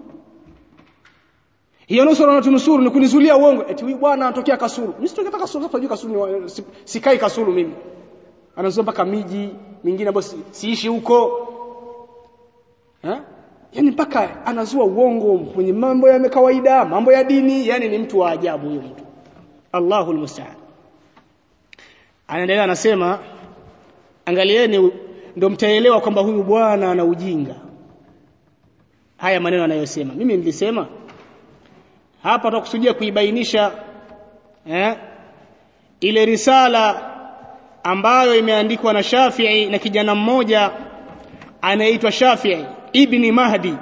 hiyo nusura unayotunusuru ni kunizulia uongo eti huyu bwana anatokea kasuru mimi sitokea kasuru sasa kasuru si, sikai kasuru mimi anazoa mpaka miji mingine ambayo si, siishi huko ha? yani mpaka anazua uongo kwenye mambo ya kawaida mambo ya dini yani ni mtu wa ajabu huyo mtu Allahul musta'an anaendelea anasema angalieni ndio mtaelewa kwamba huyu bwana ana ujinga haya maneno anayosema mimi nilisema hapa tutakusudia kuibainisha eh, ile risala ambayo imeandikwa na Shafi'i na kijana mmoja anaitwa Shafi'i ibni Mahdi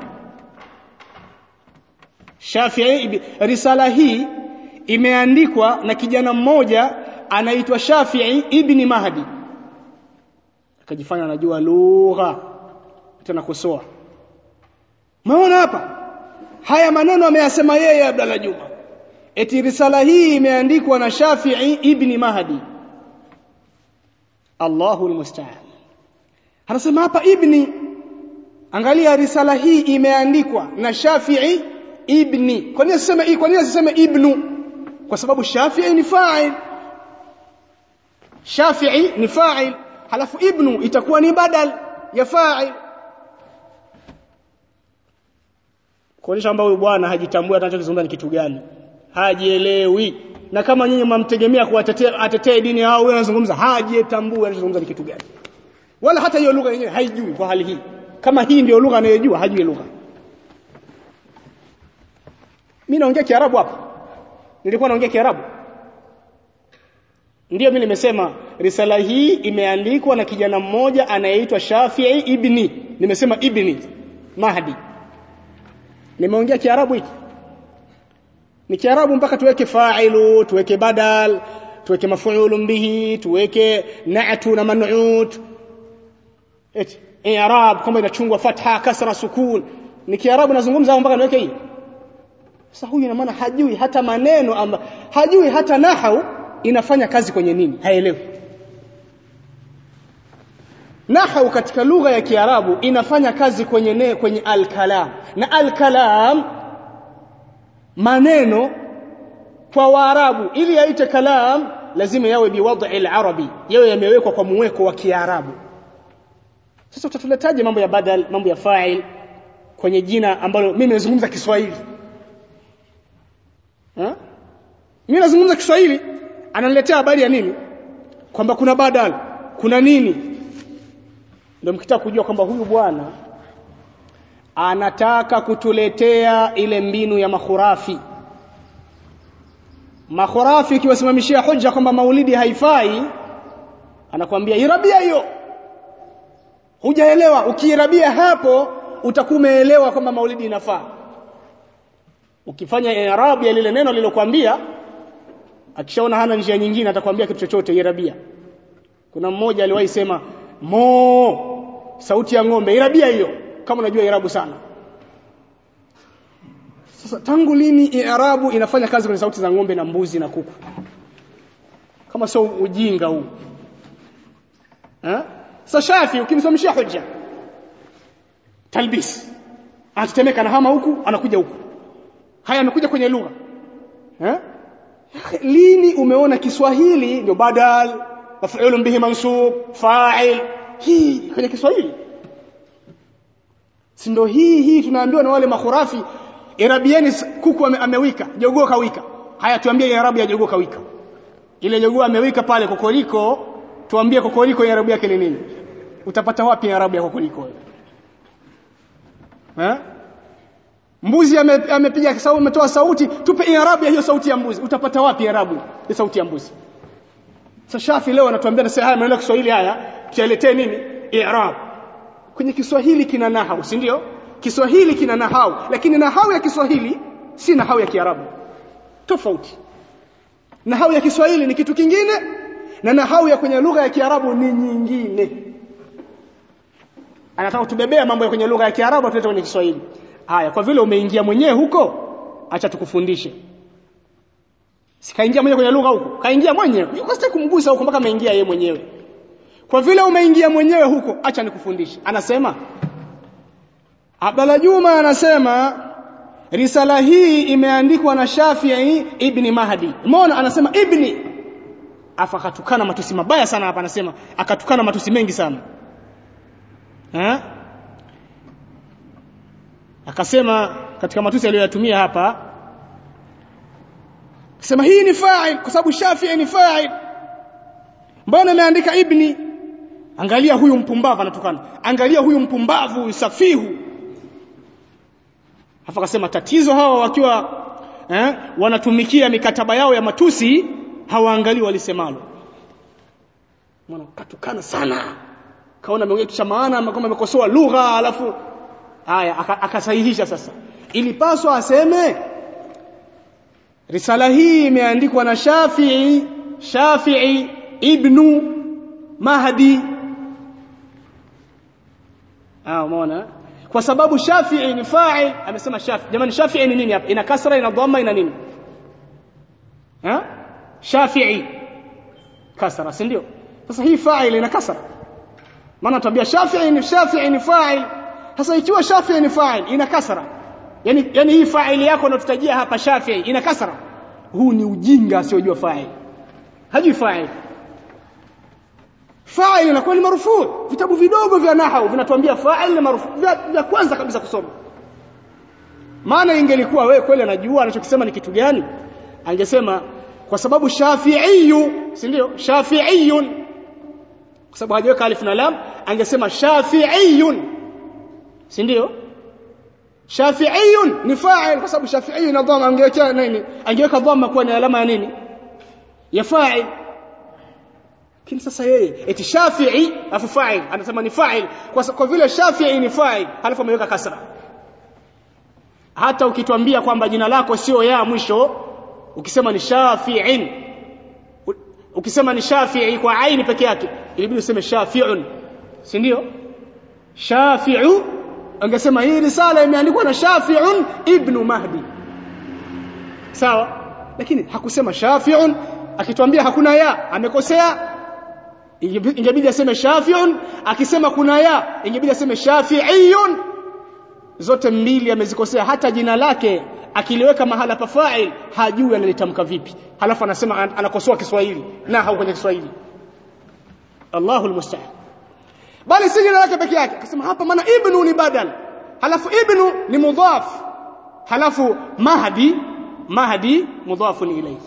Shafi'i risala hii imeandikwa na kijana mmoja anaitwa Shafi'i ibni Mahdi akajifanya anajua lugha tena kusoa maona hapa haya maneno ameyasema yeye Abdalla Juma eti risala hii imeandikwa na Shafi'i ibni Mahdi Allahu almusta'an anasema hapa ibni angalia risala hii imeandikwa na Shafi'i ibni kwa nini asiseme kwa nini asiseme ibnu kwa sababu Shafi'i ni fa'il Shafi'i ni fa'il halafu ibnu itakuwa ni badal ya fa'il kuonyesha kwamba huyu bwana hajitambui anachokizungumza ni kitu gani hajielewi na kama nyinyi mmamtegemea kuwatetea atetee dini yao wewe unazungumza hajitambui anachozungumza ni kitu gani wala hata hiyo lugha yenyewe haijui kwa hali hii kama hii ndio lugha anayojua hajui lugha mimi naongea kiarabu hapa nilikuwa naongea kiarabu ndio mimi nimesema risala hii imeandikwa na kijana mmoja anayeitwa Shafi'i ibni nimesema ibni Mahdi nimeongea kiarabu hiki ni kiarabu mpaka tuweke fa'ilu tuweke badal tuweke mafuulun bihi tuweke na'tu na man'ut eti i'rab kama inachungwa fatha kasra sukun ni kiarabu nazungumza mpaka niweke hii sasa huyu ina maana hajui hata maneno amba, hajui hata nahau inafanya kazi kwenye nini haelewi nahau katika lugha ya kiarabu inafanya kazi kwenye ne, kwenye al-kalam na al-kalam maneno kwa waarabu ili yaite kalam lazima yawe biwadhi al-arabi yawe yamewekwa kwa muweko wa kiarabu sasa utatuletaje mambo ya badal mambo ya fa'il kwenye jina ambalo mimi nazungumza Kiswahili ha? mimi nazungumza Kiswahili ananiletea habari ya nini kwamba kuna badal kuna nini ndio mkitaka kujua kwamba huyu bwana anataka kutuletea ile mbinu ya makhurafi makhurafi ikiwasimamishia hoja kwamba maulidi haifai anakwambia irabia hiyo hujaelewa ukiirabia hapo utakuwa umeelewa kwamba maulidi inafaa ukifanya i'rab ya lile neno lilokuambia akishaona hana njia nyingine atakwambia kitu chochote irabia kuna mmoja aliwahi sema mo sauti ya ng'ombe irabia hiyo kama unajua irabu sana sasa tangu lini i'rabu inafanya kazi kwenye sauti za ng'ombe na mbuzi na kuku kama sio ujinga huu eh sasa shafi ukimsomeshia hoja talbis anatetemeka na hama huku anakuja huku haya amekuja kwenye lugha eh lini umeona Kiswahili ndio badal maf'ulun bihi mansub fa'il hii kwenye Kiswahili si ndio hii hii tunaambiwa na wale makhurafi irabieni kuku ame, amewika jogoo kawika haya tuambie irabu ya jogoo kawika ile jogoo amewika pale kokoriko tuambie kokoriko irabu yake ni nini utapata wapi irabu ya kokoriko eh mbuzi amepiga ame sauti umetoa sauti tupe irabu ya hiyo sauti ya mbuzi utapata wapi irabu ya sauti ya mbuzi sasa Shafi leo anatuambia na haya maneno ya Kiswahili haya tuyaletee nini i'rab kwenye Kiswahili kina nahau si ndio Kiswahili kina nahau lakini nahau ya Kiswahili si nahau ya Kiarabu tofauti nahau ya Kiswahili ni kitu kingine na nahau ya kwenye lugha ya Kiarabu ni nyingine anataka kutubebea mambo ya kwenye lugha ya Kiarabu atulete kwenye Kiswahili haya kwa vile umeingia mwenyewe huko acha tukufundishe sikaingia mwenyewe kwenye lugha huko kaingia mwenyewe yuko sitaki kumgusa huko mpaka ameingia yeye mwenyewe kwa vile umeingia mwenyewe huko acha nikufundishe anasema Abdalla Juma anasema risala hii imeandikwa na Shafi'i ibn Mahdi umeona anasema ibni afa akatukana matusi mabaya sana hapa anasema akatukana matusi mengi sana eh akasema katika matusi aliyoyatumia hapa akasema hii ni fa'il kwa sababu Shafi'i ni fa'il mbona ameandika ibni angalia huyu mpumbavu anatukana angalia huyu mpumbavu safihu Hafa akasema tatizo hawa wakiwa eh, wanatumikia mikataba yao ya matusi hawaangalii walisemalo. Mwana katukana sana. Kaona ameongea kitu cha maana kama amekosoa lugha alafu haya akasahihisha sasa. Ilipaswa aseme risala hii imeandikwa na Shafi'i Shafi'i ibnu Mahdi. Ah umeona? kwa sababu Shafi'i ni fa'il amesema Shafi'i jamani Shafi'i ni nini hapa ina kasra ina dhamma ina nini ha Shafi'i kasra si ndio sasa hii fa'il ina kasra maana tabia Shafi'i ni Shafi'i ni fa'il sasa ikiwa Shafi'i ni fa'il ina kasra yani yani hii fa'il yako unayotutajia hapa Shafi'i ina kasra huu ni ujinga asiojua fa'il hajui fa'il fa'il inakuwa ni marufuu vitabu vidogo vya nahau vinatuambia fa'il ni marufuu vya, vya kwanza kabisa kusoma maana ingelikuwa wewe kweli anajua anachokisema ni kitu gani angesema kwa sababu shafi'iyu si ndio shafi'iyun kwa sababu hajaweka alif na lam angesema shafi'iyun si ndio shafi'iyun ni fa'il kwa sababu shafi'iyun na dhamma angeweka nini angeweka dhamma kuwa ni alama ya nini ya fa'il lakini sasa yeye eti Shafi'i afu fa'il anasema ni fa'il kwa, kwa vile Shafi'i ni fa'il halafu ameweka kasra hata ukitwambia kwamba jina lako sio ya mwisho ukisema ni Shafi'in ukisema ni Shafi'i kwa aini peke yake ilibidi useme Shafi'un si ndio Shafi'u angesema hii risala imeandikwa na Shafi'un ibn Mahdi sawa lakini hakusema Shafi'un akitwambia hakuna ya amekosea ingebidi aseme shafi'un akisema kuna ya ingebidi aseme shafi'iyun zote mbili amezikosea hata jina lake akiliweka mahala pa fa'il hajui analitamka vipi halafu anasema anakosoa Kiswahili na hau kwenye Kiswahili Allahu almusta'an bali si jina lake peke yake akasema hapa maana ibnu ni badal halafu ibnu ni mudhaf halafu mahdi mahdi mudhafun ilayhi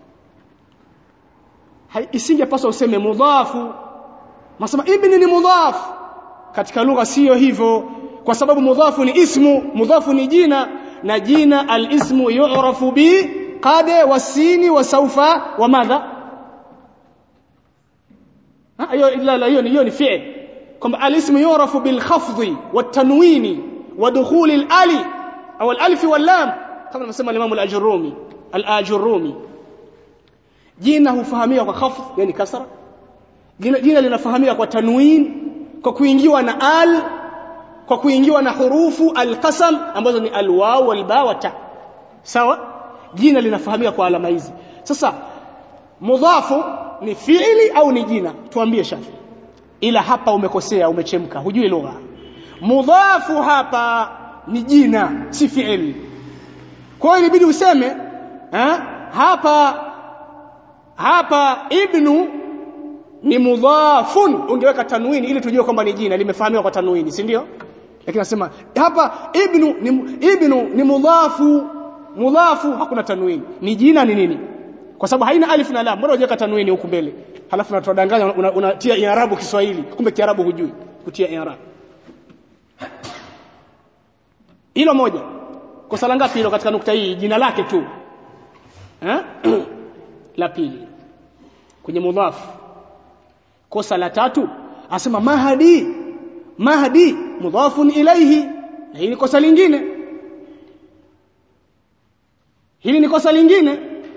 isingepaswa useme mudhafu masema ibni ni mudhaf katika lugha sio hivyo kwa sababu mudhafu ni ismu mudhafu ni jina na jina alismu yu'rafu bi qad wasini wa saufa wa madha hiyo la la hiyo ni hiyo ni fi'l kwamba alismu yu'rafu bil khafdhi wat tanwini wa dukhul al ali au al alif wal lam kama anasema al-Imam al-Ajurrumi al-Ajurrumi jina hufahamika kwa khafdh yani kasra jina, jina linafahamika kwa tanwin kwa kuingiwa na al kwa kuingiwa na hurufu alqasam ambazo ni alwaw walba wa ta sawa jina linafahamika kwa alama hizi sasa mudhafu ni fiili au ni jina tuambie shafi ila hapa umekosea umechemka hujui lugha mudhafu hapa ni jina si fiili kwa hiyo inabidi useme eh, hapa hapa ibnu ni mudhafun ungeweka tanwini ili tujue kwamba ni jina limefahamika kwa tanwini si ndio lakini nasema hapa ibnu ni ibnu ni mudhafu mudhafu hakuna tanwini ni jina ni nini kwa sababu haina alif na lam mbona hujaweka tanwini huku mbele halafu unatudanganya unatia una, una i'rabu Kiswahili kumbe kiarabu hujui kutia i'rab hilo moja kosa la ngapi hilo katika nukta hii jina lake tu eh la pili kwenye mudhaf kosa la tatu asema mahdi mahdi mudhafun ilayhi na hili kosa lingine hili ni kosa lingine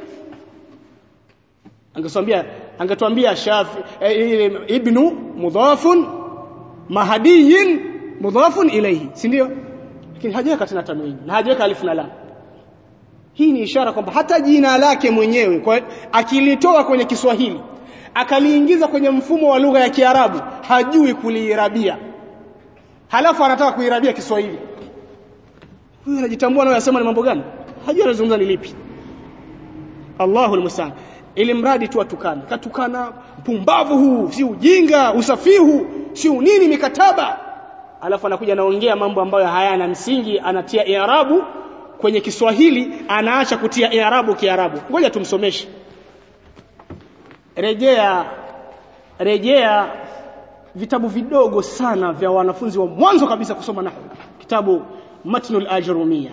angeswambia angetuambia shafi eh, ibnu mudhafun mahdiyin mudhafun ilayhi si ndio lakini hajaweka tena tanwini na hajaweka alif na lam hii ni ishara kwamba hata jina lake mwenyewe kwa akilitoa kwenye Kiswahili akaliingiza kwenye mfumo wa lugha ya Kiarabu hajui kuliirabia halafu anataka kuirabia Kiswahili huyu anajitambua naye anasema ni mambo gani hajui anazungumza ni lipi Allahul musta'an ili mradi tu atukana katukana mpumbavu huu si ujinga usafihu si nini mikataba alafu anakuja anaongea mambo ambayo hayana msingi anatia i'rabu kwenye Kiswahili anaacha kutia i'rabu Kiarabu ngoja tumsomeshe rejea rejea vitabu vidogo sana vya wanafunzi wa mwanzo kabisa kusoma nahwu kitabu matnul ajrumia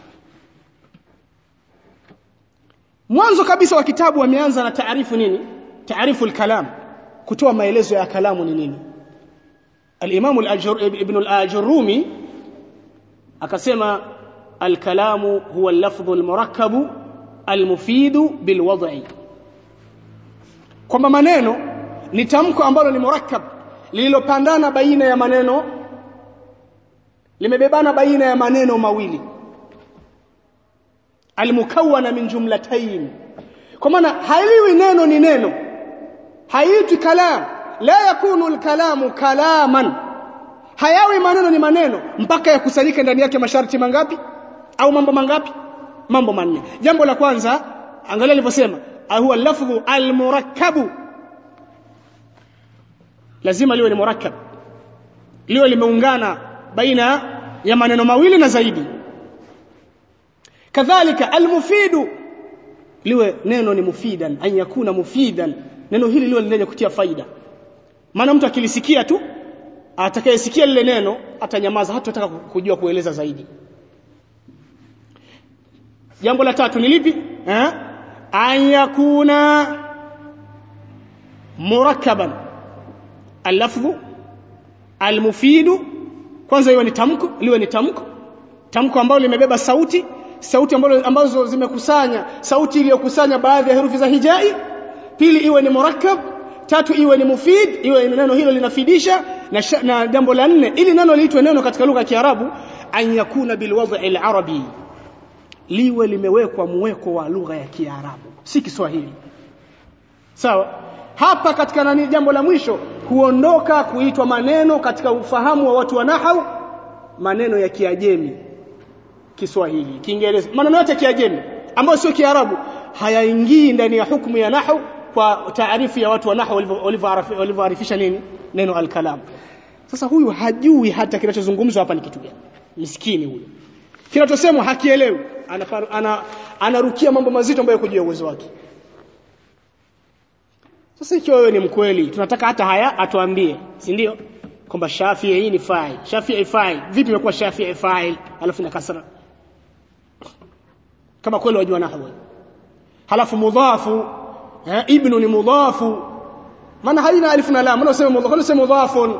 mwanzo kabisa wa kitabu wameanza na taarifu nini taarifu al-kalam kutoa maelezo ya kalamu ni nini al-imam ibn al-ajrumi akasema al-kalamu huwa al-lafdhu al-murakkabu al-mufidu bil-wad'i kwamba maneno ni tamko ambalo ni murakkab lililopandana baina ya maneno limebebana baina ya maneno mawili almukawana min jumlatayn kwa maana haliwi neno ni neno haitwi kalam la yakunu alkalamu kalaman hayawi maneno ni maneno mpaka yakusanyike ndani yake masharti mangapi au mambo mangapi mambo manne jambo la kwanza angalia alivyosema huwa lafdhu almurakkabu lazima liwe ni murakkab liwe limeungana baina ya maneno mawili na zaidi kadhalika almufidu liwe neno ni mufidan an yakuna mufidan neno hili liwe lenye kutia faida maana mtu akilisikia tu atakayesikia lile neno atanyamaza hata kujua kueleza zaidi jambo la tatu ni lipi eh an yakuna murakkaban al-lafdhu al-mufidu kwanza iwe ni tamko liwe ni tamko tamko ambalo limebeba sauti sauti ambazo, ambazo zimekusanya sauti iliyokusanya baadhi ya herufi za hijai pili iwe ni murakkab tatu iwe ni mufid iwe neno hilo linafidisha na, na jambo la nne ili neno liitwe neno katika lugha ya Kiarabu an yakuna bilwadhi al-arabi liwe limewekwa muweko wa lugha ya Kiarabu si Kiswahili sawa hapa katika nani jambo la mwisho huondoka kuitwa maneno katika ufahamu wa watu wa nahau maneno ya Kiajemi Kiswahili Kiingereza maneno yote Kiajemi ambayo sio Kiarabu hayaingii ndani ya hukumu ya nahau kwa taarifu ya watu wa nahau walivyoarifisha nini neno al-kalam sasa huyu hajui hata kinachozungumzwa hapa ni kitu gani miskini huyo kinachosemwa hakielewi anarukia ana, ana mambo mazito ambayo kujua uwezo wake sasa ikiwa wewe ni mkweli tunataka hata haya atuambie si ndio kwamba Shafi'i ni fa'il Shafi'i fa'il vipi imekuwa Shafi'i fa'il alafu na kasra kama kweli wajua nahwu halafu mudhafu eh, ibnu ni mudhafu maana haina alif na lam unasema mudhafu unasema mudhafun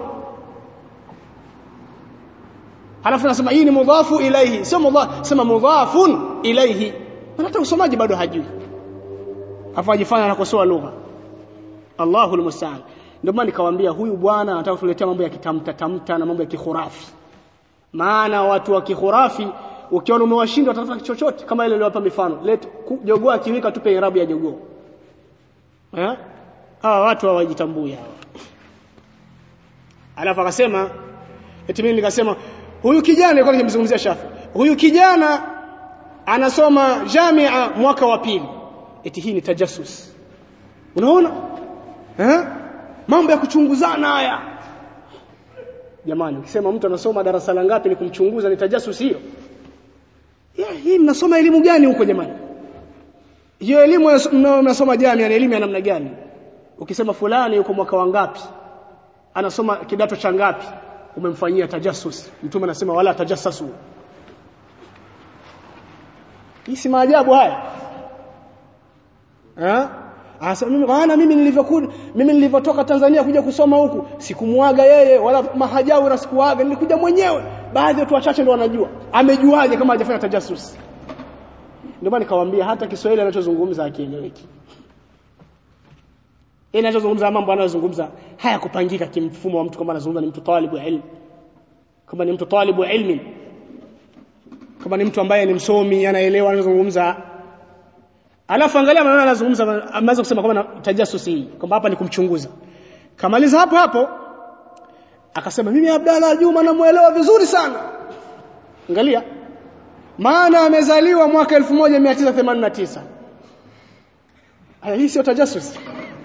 halafu nasema hii ni mudhafu ilayhi sio mudhaf sema mudhafun ilayhi maana hata usomaji bado hajui afajifanya anakosoa lugha Allahu almusta'an ndio maana nikawaambia huyu bwana anataka kutuletea mambo ya kitamta tamta na mambo ya kikhurafi maana watu wa kikhurafi ukiona umewashinda watatafuta chochote kama ile niliwapa mifano let jogoo akiwika tupe irabu ya jogoo eh hawa watu hawajitambui hawa alafu akasema eti mimi nikasema huyu kijana alikuwa nikimzungumzia Shafi huyu kijana anasoma jamia mwaka wa pili eti hii ni tajassus unaona eh mambo ya kuchunguzana haya jamani ukisema mtu anasoma darasa la ngapi ni kumchunguza ni tajassus hiyo hii mnasoma elimu gani huko jamani hiyo elimu mnasoma jamia ni elimu ya namna gani ukisema fulani yuko mwaka wa ngapi anasoma kidato cha ngapi umemfanyia tajassus mtume anasema wala tajassasu hii si maajabu haya eh Asa mimi maana mimi nilivyokuja mimi nilivyotoka Tanzania kuja kusoma huku sikumwaga yeye wala mahajawi na sikuaga nilikuja mwenyewe baadhi ya watu wachache ndio wanajua amejuaje kama hajafanya tajassus ndio maana nikamwambia hata Kiswahili anachozungumza akieleweki yeye anachozungumza mambo anayozungumza haya kupangika kimfumo wa mtu kama anazungumza ni mtu talibu ilmu kama ni mtu talibu ilmi kama ni mtu ambaye ni msomi anaelewa anazungumza alafu angalia maneno anazungumza ameweza kusema kwamba tajasusi kwamba hapa ni kumchunguza kamaliza hapo hapo akasema mimi Abdalla Juma namuelewa vizuri sana angalia maana amezaliwa mwaka 1989 haya hii sio tajasusi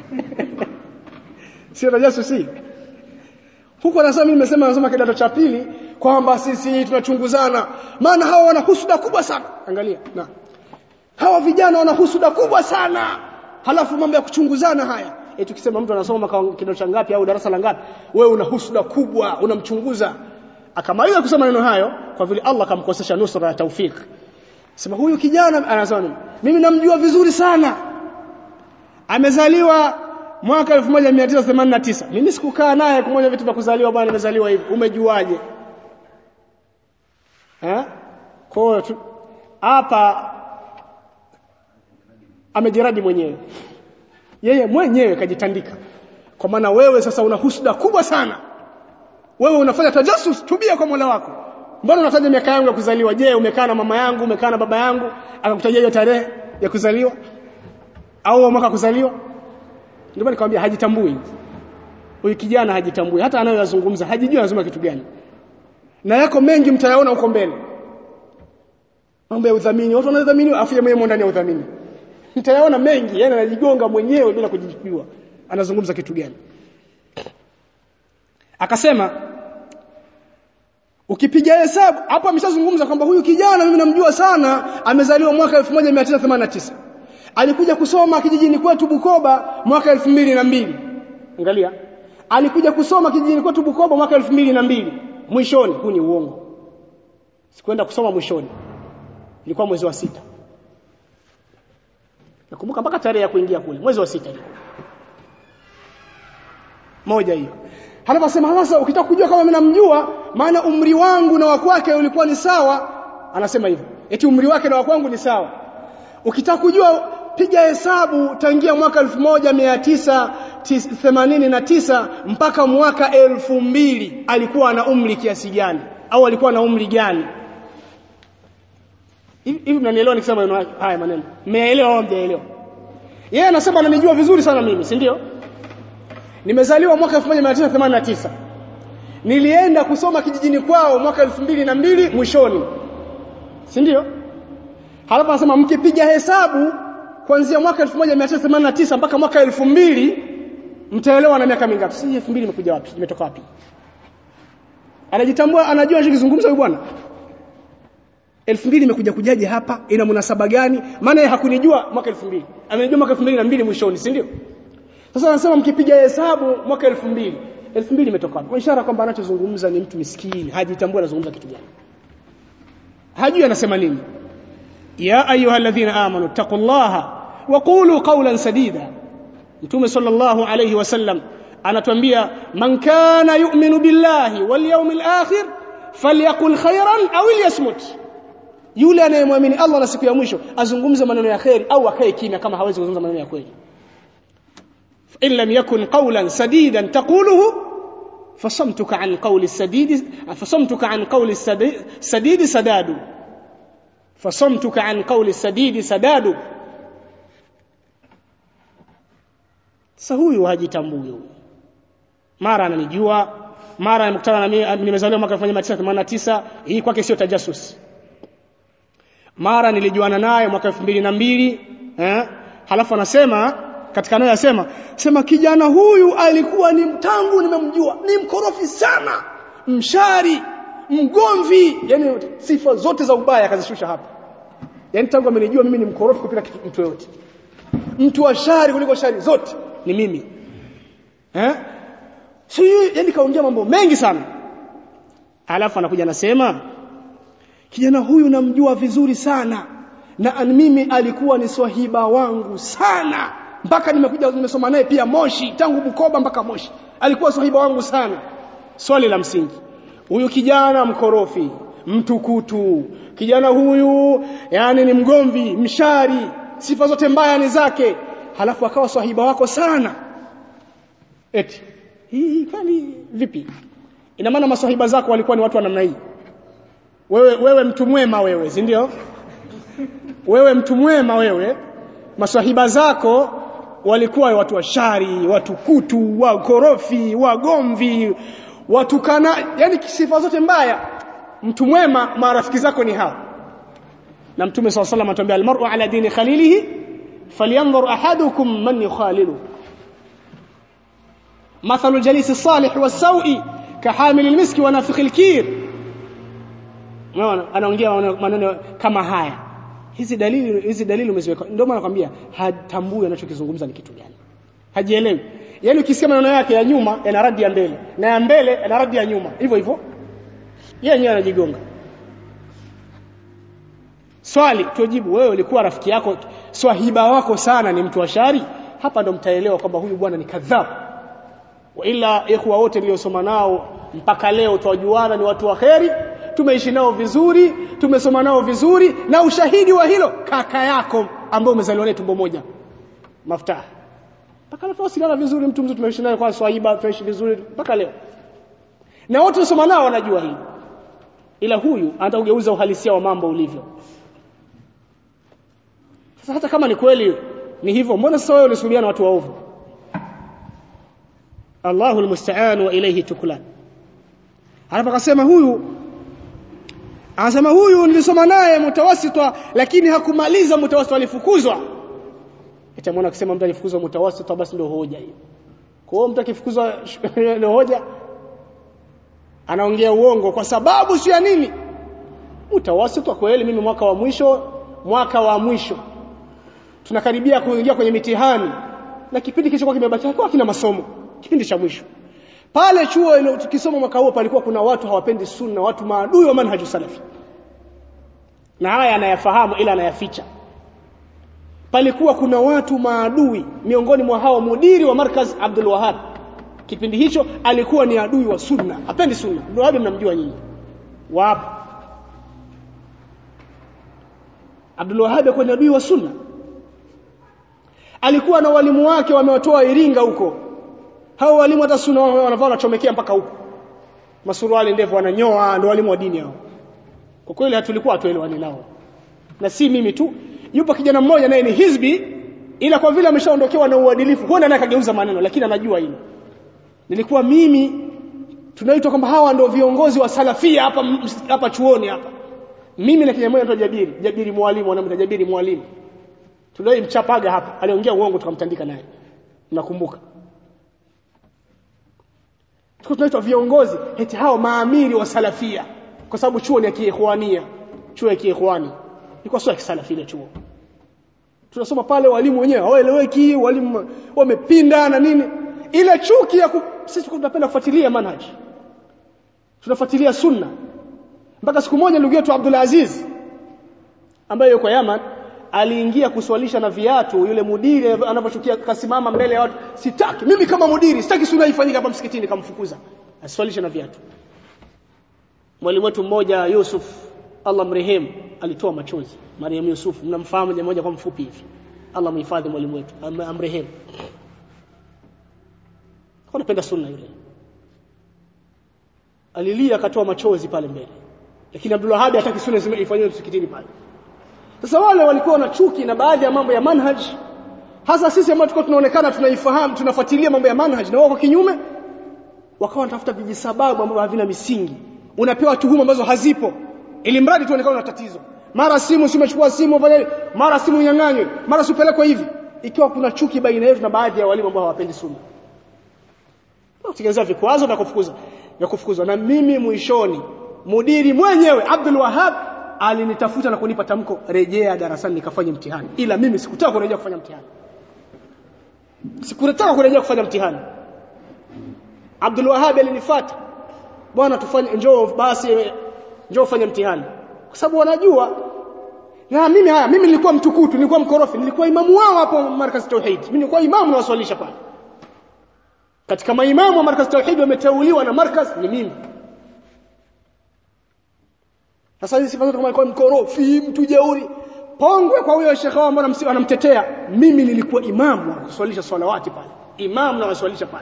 sio tajasusi huko anasema mimi nimesema nasoma kidato cha pili kwamba sisi tunachunguzana maana hawa wana husuda kubwa sana angalia na hawa vijana wana husuda kubwa sana halafu mambo ya kuchunguzana haya e tukisema mtu anasoma kidato cha ngapi au darasa la ngapi wewe una husuda kubwa unamchunguza akamaliza kusema neno hayo kwa vile Allah akamkosesha nusra ya taufik sema huyu kijana anasema mimi namjua vizuri sana amezaliwa mwaka 1989 mimi sikukaa naye kumoja vitu vya kuzaliwa bwana nimezaliwa hivi umejuaje eh kwa hapa amejiradi mwenyewe yeye mwenyewe kajitandika kwa maana wewe sasa una husda kubwa sana wewe unafanya tajasus tubia kwa Mola wako mbona unataja miaka yangu ya kuzaliwa je umekaa na mama yangu umekaa na baba yangu akakutajia hiyo tarehe ya kuzaliwa au mwaka kuzaliwa ndio maana nikamwambia hajitambui huyu kijana hajitambui hata anayoyazungumza hajijui anazungumza kitu gani na yako mengi mtayaona huko mbele mambo ya udhamini watu wanadhamini afu yeye mwenyewe ndani ya udhamini mtayaona mengi yani anajigonga mwenyewe bila kujijua anazungumza kitu gani akasema ukipiga hesabu hapo ameshazungumza kwamba huyu kijana mimi namjua sana amezaliwa mwaka 1989 alikuja kusoma kijijini kwetu Bukoba mwaka 2002 angalia alikuja kusoma kijijini kwetu Bukoba mwaka 2002 mwishoni huu ni uongo sikwenda kusoma mwishoni ilikuwa mwezi wa sita nakumbuka mpaka tarehe ya kuingia kule mwezi wa sita ilikuwa moja hiyo halafu asema sasa ukitaka kujua kama mimi namjua maana umri wangu na wa kwake ulikuwa ni sawa anasema hivyo eti umri wake na wa kwangu ni sawa ukitaka kujua piga hesabu tangia mwaka 1989 mpaka mwaka elfu mbili alikuwa na umri kiasi gani au alikuwa na umri gani hivi mnanielewa nikisema haya maneno mmeelewa au mjaelewa yeye anasema ananijua vizuri sana mimi si ndio nimezaliwa mwaka 1989 nilienda kusoma kijijini kwao mwaka 2002 mwishoni si ndio halafu anasema mkipiga hesabu kuanzia mwaka 1989 mpaka mwaka 2000 mtaelewa na miaka mingapi si 2000 imekuja wapi imetoka wapi anajitambua anajua anachozungumza huyu bwana 2000 imekuja kujaje hapa ina munasaba gani maana yeye hakunijua mwaka 2000 amenijua mwaka 2002 mwishoni si ndio sasa anasema mkipiga hesabu mwaka 2000 2000 imetoka wapi kwa ishara kwamba anachozungumza ni mtu miskini hajitambua anazungumza kitu gani hajui anasema nini ya ayyuhalladhina amanu taqullaha wa qulu qawlan sadida mtume sallallahu alayhi wasallam anatuambia man kana yu'minu billahi wal yawmil akhir falyakul khairan aw liyasmut yule anayemwamini Allah na siku ya mwisho azungumze maneno ya khairi au akae kimya kama hawezi kuzungumza maneno ya kweli in lam yakun qawlan sadidan taquluhu fasamtuka an qawli sadid fasamtuka an qawli sadid sadadu fasamtuka an qawli sadid sadadu sasa huyu hajitambui huyu mara ananijua mara nimekutana na mimi nimezaliwa mwaka 1989 hii kwake sio tajasus mara nilijuana naye mwaka 2002 eh halafu anasema katika naye asema sema kijana huyu alikuwa ni mtangu nimemjua ni mkorofi sana mshari mgomvi yani sifa zote za ubaya akazishusha hapa yani tangu amenijua mimi ni mkorofi kupita mtu yote mtu wa shari kuliko shari zote ni mimi eh si yani kaongea mambo mengi sana alafu anakuja anasema kijana huyu namjua vizuri sana na mimi alikuwa ni swahiba wangu sana mpaka nimekuja nimesoma naye pia Moshi tangu Bukoba mpaka Moshi alikuwa swahiba wangu sana swali la msingi huyu kijana mkorofi mtukutu kijana huyu yani ni mgomvi mshari sifa zote mbaya ni zake halafu akawa swahiba wako sana eti hii kwani vipi ina maana maswahiba zako walikuwa ni watu wa namna hii wewe wewe mtu mwema wewe si ndio wewe mtu mwema wewe maswahiba zako walikuwa watu wa shari watu kutu wakorofi wagomvi watukana yani sifa zote mbaya mtu mwema marafiki zako ni hao na mtume swalla sallam anatuambia almar'u ala dini khalilihi falyanzur ahadukum man yukhalilu مثل الجليس الصالح والسوء كحامل المسك ونافخ الكير unaona anaongea maneno kama haya hizi dalili hizi dalili umeziweka ndio maana nakwambia hatambui anachokizungumza ni kitu gani hajielewi yani ukisikia maneno yake ya nyuma yana radi ya mbele na ya mbele yana radi ya nyuma hivyo hivyo yeye yenyewe anajigonga swali tujibu wewe ulikuwa rafiki yako swahiba wako sana ni mtu wa shari hapa ndo mtaelewa kwamba huyu bwana ni kadhabu wa ila ikhwa wote niliosoma nao mpaka leo twajuana ni watu wa kheri tumeishi nao vizuri tumesoma nao vizuri na ushahidi wa hilo kaka yako ambaye umezaliwa naye tumbo moja maftah mpaka leo tunawasiliana vizuri mtu mzuri tumeishi naye kwa swahiba tunaishi vizuri mpaka leo na wote tunasoma nao wanajua hili ila huyu anataka kugeuza uhalisia wa mambo ulivyo sasa hata kama ni kweli ni hivyo mbona sasa wewe unasubiria na watu waovu Allahu almusta'an wa ilayhi tuklan halafu akasema huyu anasema huyu nilisoma naye mutawasitwa lakini hakumaliza mutawasitwa alifukuzwa itamwona akisema mtu alifukuzwa mutawasitwa basi ndio hoja hiyo kwa hiyo mtu akifukuzwa ndio hoja anaongea uongo kwa sababu sio ya nini mutawasitwa kweli mimi mwaka wa mwisho mwaka wa mwisho tunakaribia kuingia kwenye mitihani na kipindi kilichokuwa kimebakia kwa kina masomo kipindi cha mwisho pale chuo tukisoma mwaka huo palikuwa kuna watu hawapendi sunna watu maadui wa manhaju salafi na haya anayafahamu ila anayaficha palikuwa kuna watu maadui miongoni mwa hao mudiri wa markaz Abdul Wahab kipindi hicho alikuwa ni adui wa sunna hapendi sunna Abdul Wahab mnamjua nyinyi wapo Abdul Wahab alikuwa ni adui wa sunna alikuwa na walimu wake wamewatoa Iringa huko hao walimu hata sunna wanavaa wanachomekea mpaka huko masuruali ndefu wananyoa ndio walimu wa dini hao kwa kweli hatulikuwa hatuelewani nao na si mimi tu yupo kijana mmoja naye ni hizbi ila kwa vile ameshaondokewa na uadilifu huenda naye kageuza maneno lakini anajua hilo nilikuwa mimi tunaitwa kwamba hawa ndio viongozi wa salafia hapa hapa chuoni hapa mimi na kijana mmoja anaitwa Jabiri Jabiri mwalimu anamwita Jabiri mwalimu mchapaga hapa aliongea uongo tukamtandika naye nakumbuka tuko tunaitwa viongozi eti hao maamiri wa salafia kwa sababu chuo ni ya kiikhwania chuo ya kiikhwani ilikuwa sio ya kisalafi ile chuo tunasoma pale walimu wenyewe hawaeleweki walimu wamepinda na nini ile chuki ya ku... sisi tunapenda kufuatilia manhaj tunafuatilia sunna mpaka siku moja ndugu yetu Abdul Aziz ambaye yuko Yaman aliingia kuswalisha na viatu yule mudiri anapochukia kasimama mbele ya watu sitaki mimi kama mudiri sitaki sunna ifanyike hapa msikitini kamfukuza aswalishe na viatu mwalimu wetu mmoja Yusuf Allah mrehemu alitoa machozi Mariam Yusuf mnamfahamu jamaa moja kwa mfupi hivi Allah mhifadhi mwalimu wetu amrehemu kwa napenda sunna yule alilia akatoa machozi pale mbele lakini Abdul Wahhab hataki sunna ifanywe msikitini pale sasa wale walikuwa na chuki na baadhi ya mambo ya manhaj hasa sisi ambao tulikuwa tunaonekana tunaifahamu tunafuatilia mambo ya manhaj na wao kwa kinyume wakawa wanatafuta vijisababu ambavyo havina misingi unapewa tuhuma ambazo hazipo ili mradi tuonekane na tatizo mara simu si umechukua simu fanya mara simu nyang'anywe mara supelekwe hivi ikiwa kuna chuki baina yetu na baadhi ya walimu ambao hawapendi sunna kutengeneza vikwazo vya kufukuza vya kufukuzwa na mimi mwishoni mudiri mwenyewe Abdul Wahhab alinitafuta na kunipa tamko rejea darasani nikafanye mtihani ila mimi sikutaka kurejea kufanya mtihani sikutaka kurejea kufanya mtihani Abdul Wahhab alinifuata bwana tufanye njoo basi njoo ufanye mtihani kwa sababu wanajua na mimi haya mimi nilikuwa mtukutu nilikuwa mkorofi nilikuwa imamu wao hapo markaz tauhid mimi nilikuwa imamu na waswalisha pale katika maimamu wa markaz tauhid wameteuliwa na markaz ni mimi sasa hizi sifa zote kama alikuwa mkorofi mtu jeuri pongwe kwa huyo shekhe wao mbona anamtetea mimi nilikuwa imamu wa kuswalisha salawati pale imamu na waswalisha pale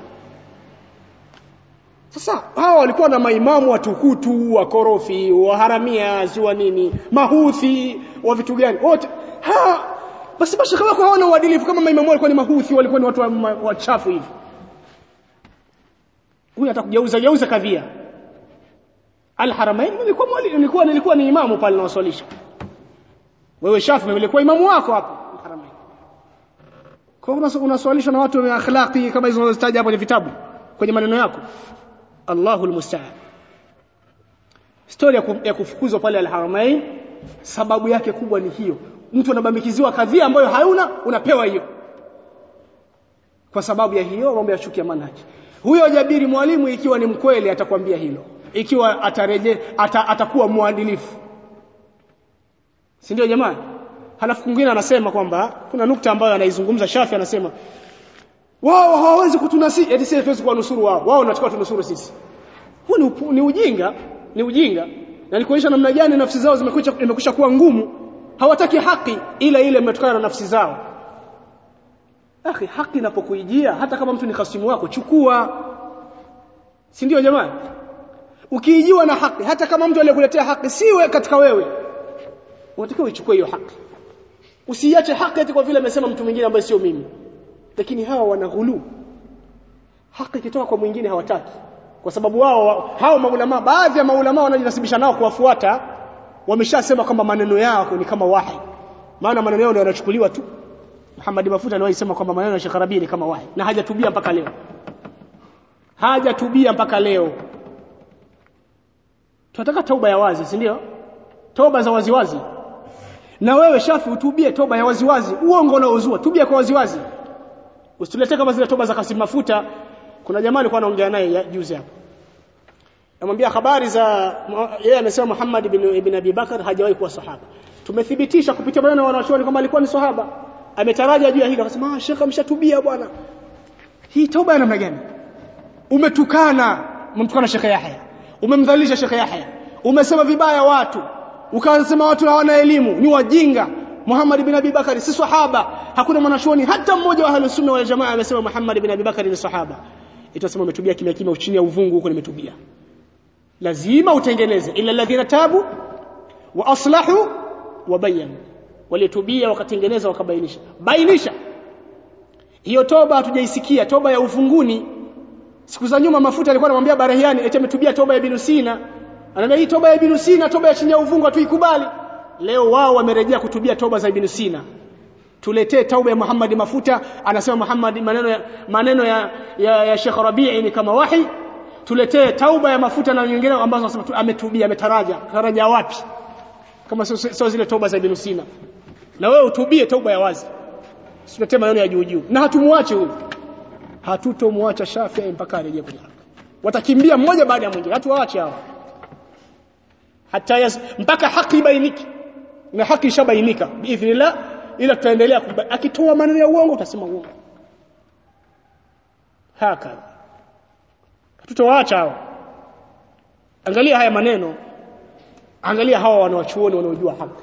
sasa hawa walikuwa na maimamu watukutu wakorofi waharamia ziwa nini mahuthi wa vitu gani wote ha basi mashaka wako hawana uadilifu kama maimamu walikuwa ni mahuthi walikuwa ni watu wachafu hivi huyu atakugeuza geuza kadhia Al-Haramain nilikuwa mwalimu nilikuwa nilikuwa ni imamu pale nawaswalisha wewe Shafi nilikuwa imamu wako hapo Al-Haramain kwa hiyo unaswalisha na watu wa akhlaqi kama hizo unazotaja hapo kwenye vitabu kwenye maneno yako Allahul musta'an Story ya kufukuzwa pale Al-Haramain sababu yake kubwa ni hiyo mtu anabambikiziwa kadhia ambayo hauna unapewa hiyo kwa sababu ya hiyo mambo ya chuki ya manhaji huyo Jabiri mwalimu ikiwa ni mkweli atakwambia hilo ikiwa atareje ata, atakuwa mwadilifu si ndio jamani halafu kwingine anasema kwamba kuna nukta ambayo anaizungumza Shafi anasema wao hawawezi kutunasi eti sisi tuwezi kuwanusuru wao wao wanataka tunusuru sisi huu ni, ni ujinga ni ujinga na ni kuonyesha namna gani nafsi zao zimekwisha imekwisha kuwa ngumu hawataki haki ila ile imetokana na nafsi zao akhi haki inapokuijia hata kama mtu ni khasimu wako chukua si ndio jamani ukiijiwa na haki hata kama mtu aliyekuletea haki siwe katika wewe unatakiwa uichukue hiyo haki usiache haki eti kwa vile amesema mtu mwingine ambaye sio mimi lakini hawa wana ghulu haki ikitoka kwa mwingine hawataki kwa sababu wao hao maulama baadhi ya maulama wanajinasibisha nao kuwafuata wameshasema kwamba maneno yao ni kama wahi maana maneno yao ndio yanachukuliwa tu Muhammad Mafuta aliwahi sema kwamba maneno ya Sheikh Rabi ni kama wahi na hajatubia mpaka leo hajatubia mpaka leo tunataka tauba ya wazi si ndio toba za waziwazi na wewe shafi utubie toba ya waziwazi uongo unaozua tubia kwa waziwazi usituletee kama zile toba za Kasim Mafuta kuna jamaa alikuwa anaongea naye juzi hapo namwambia habari za yeye amesema Muhammad ibn, ibn Abi Bakar hajawahi kuwa sahaba tumethibitisha kupitia maneno ya wanachuoni kwamba alikuwa ni sahaba ametaraja juu ya hilo akasema ah shekha ameshatubia bwana hii toba ya namna gani umetukana umemtukana shekha Yahya umemdhalilisha shekha Yahya umesema vibaya watu ukasema watu hawana elimu ni wajinga Muhammad bin Abi Bakari si sahaba hakuna mwanachuoni hata mmoja wa ahlus sunna wal jamaa amesema Muhammad bin Abi Bakari ni sahaba itasema umetubia kimya kimya chini ya uvungu huko nimetubia lazima utengeneze ila alladhina tabu wa aslahu wa bayanu walitubia wakatengeneza wakabainisha bainisha hiyo toba hatujaisikia toba ya ufunguni siku za nyuma mafuta alikuwa anamwambia Barahiani eti ametubia toba ya Ibn Sina anamwambia hii toba ya Ibn Sina toba ya chini ya uvungu hatuikubali leo wao wamerejea kutubia toba za Ibn Sina tuletee tauba ya Muhammad Mafuta anasema Muhammad maneno ya maneno ya ya, ya Sheikh Rabi'i ni kama wahi tuletee tauba ya mafuta na nyingine ambazo anasema ametubia ametaraja taraja wapi kama sio so zile toba za Ibn Sina na wewe utubie tauba ya wazi usiletee maneno ya juu juu na hatumuache huyu hatutomwacha Shafi'i mpaka arejee kwenye haki watakimbia mmoja baada ya mwingine hatuwaache hao hata yas, mpaka haki ibainike na haki ishabainika biidhnillah ila tutaendelea akitoa maneno ya uongo utasema uongo haka tutawaacha hao angalia haya maneno angalia hawa wanawachuoni wanaojua haki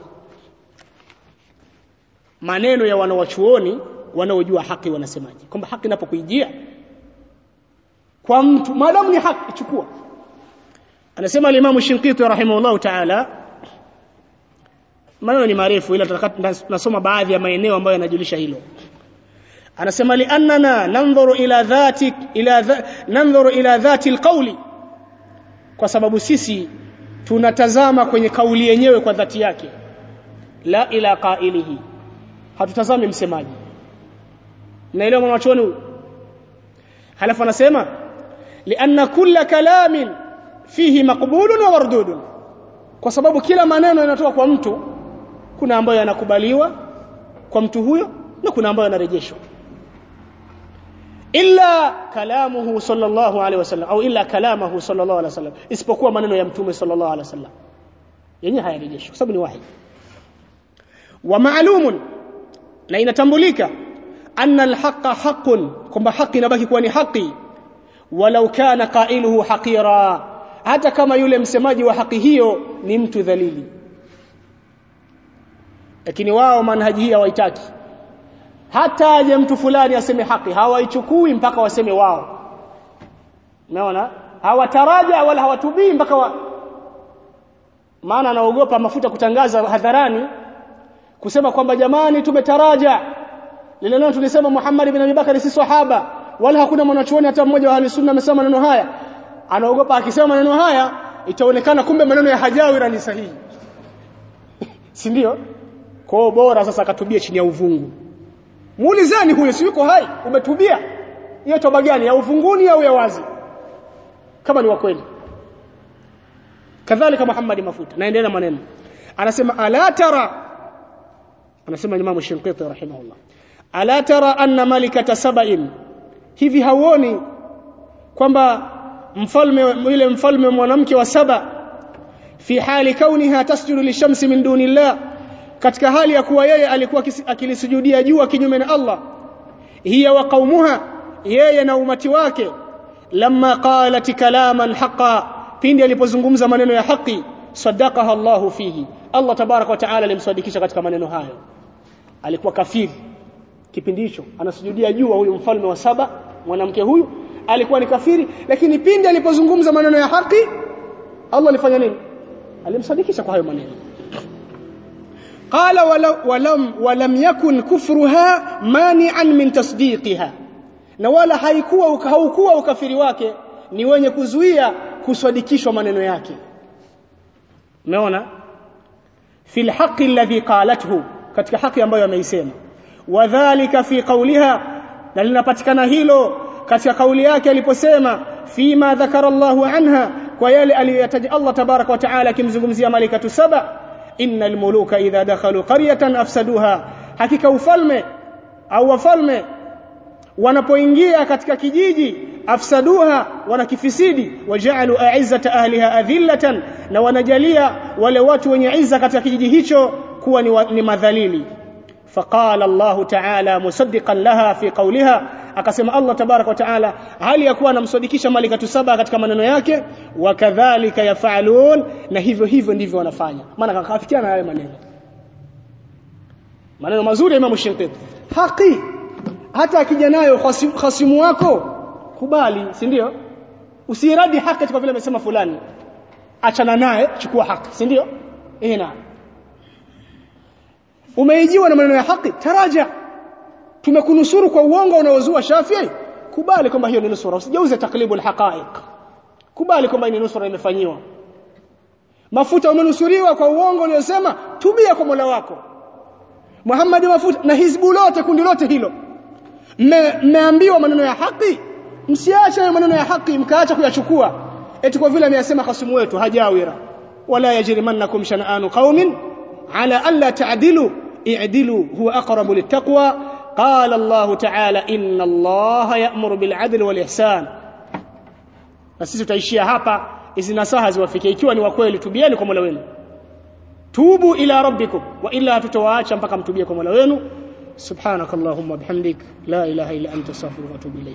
maneno ya wanawachuoni wanaojua haki wanasemaje kwamba haki inapokuijia kwa mtu maadamu ni haki chukua anasema al-Imam Shinqiti rahimahullah ta'ala maneno ni marefu ila tunasoma baadhi ya maeneo ambayo yanajulisha hilo anasema li annana nanzuru ila dhati ila dha, nanzuru ila dhati alqawli kwa sababu sisi tunatazama kwenye kauli yenyewe kwa dhati yake la ila qailihi hatutazami msemaji naelewa mwanachuoni huyu halafu anasema lianna kulla kalamin fihi maqbulun wa mardudun kwa sababu kila maneno yanatoka kwa mtu kuna ambayo yanakubaliwa kwa mtu huyo na kuna ambayo yanarejeshwa illa kalamuhu sallallahu alaihi wasallam au illa kalamahu sallallahu alaihi wasallam isipokuwa maneno ya mtume sallallahu alaihi wasallam yenyewe hayarejeshwi kwa sababu ni wahi wa ma'lumun na inatambulika anna alhaqa haqqun kwamba haki inabaki kuwa ni haki walau kana qailuhu haqira hata kama yule msemaji wa haki hiyo ni mtu dhalili lakini wao manhaji hii hawaitaki hata aje mtu fulani aseme haki hawaichukui mpaka waseme wao unaona hawataraja wala hawatubii mpaka wa... maana anaogopa mafuta kutangaza hadharani kusema kwamba jamani tumetaraja lile neno tulisema Muhammad ibn Abi Bakari si sahaba wala hakuna mwanachuoni hata mmoja wa ahli amesema maneno haya anaogopa akisema maneno haya itaonekana kumbe maneno ya Hajawira ni sahihi si ndio kwao bora sasa akatubia chini ya uvungu muulizeni huyo si yuko hai umetubia hiyo toba gani ya uvunguni au ya wazi kama ni wa kweli kadhalika Muhammad mafuta naendelea maneno anasema ala tara anasema Imam Shinqiti rahimahullah ala tara anna malikata sab'in hivi hauoni kwamba mfalme yule mfalme mwanamke wa saba fi hali kauniha tasjudu lishamsi min dunillah katika hali ya kuwa yeye alikuwa akilisujudia jua kinyume na Allah hiya wa qaumuha yeye na umati wake lamma qalat kalaman haqa pindi alipozungumza maneno ya haki sadaqaha Allahu fihi Allah tabarak wa taala alimsadikisha katika maneno hayo alikuwa kafiri kipindi hicho anasujudia jua huyu mfalme wa saba mwanamke huyu alikuwa ni kafiri lakini pindi alipozungumza maneno ya haki Allah alifanya nini alimsadikisha kwa hayo maneno قال ولم ولم يكن كفرها مانعا من تصديقها na wala haikuwa haukuwa ukafiri wake ni wenye kuzuia kusadikishwa maneno yake umeona fil haqqi alladhi qalathu katika haki ambayo ameisema wadhālika fi qawliha na linapatikana hilo katika kauli yake aliposema fima dhakara Allahu anha kwa yale aliyoyataja Allah tabaraka wa taala akimzungumzia malaikatu saba innal muluka idha dakhalu qaryatan afsaduha hakika ufalme au wafalme wanapoingia katika kijiji afsaduha wanakifisidi waja'alu a'izzata ahliha adhillatan na wanajalia wale watu wenye izza katika kijiji hicho kuwa ni, wa, ni madhalili faqala Allah ta'ala musaddiqan laha fi qawliha akasema Allah tabarak wa taala hali ya kuwa anamsadikisha malikatu saba katika maneno yake wakadhalika yafalun na hivyo hivyo ndivyo wanafanya maana kakafikiana na yale maneno maneno mazuri ya Imam Shinqiti haki hata akija nayo khasimu wako kubali si ndio usiradi haki kwa vile amesema fulani achana naye chukua haki si ndio eh na umeijiwa na maneno ya haki taraja tumekunusuru kwa uongo unaozua Shafii kubali kwamba hiyo ni nusura usijeuze taklibul haqaiq kubali kwamba ni nusura imefanyiwa mafuta umenusuriwa kwa uongo uliosema tubia kwa Mola wako Muhammad mafuta na hizbu lote kundi lote hilo mmeambiwa maneno ya haki msiache maneno ya haki mkaacha kuyachukua eti kwa vile ameyasema khasimu wetu hajawira wala yajrimannakum shan'anu qaumin ala alla ta'dilu i'dilu huwa aqrabu littaqwa قال الله تعالى إن الله يأمر بالعدل والإحسان na sisi tutaishia hapa hizi nasaha ziwafike ikiwa ni wa kweli tubieni kwa Mola wenu tubu ila rabbikum wa illa tutawaacha mpaka mtubie kwa Mola wenu subhanakallahumma bihamdik la ilaha illa anta astaghfiruka wa atubu ilayk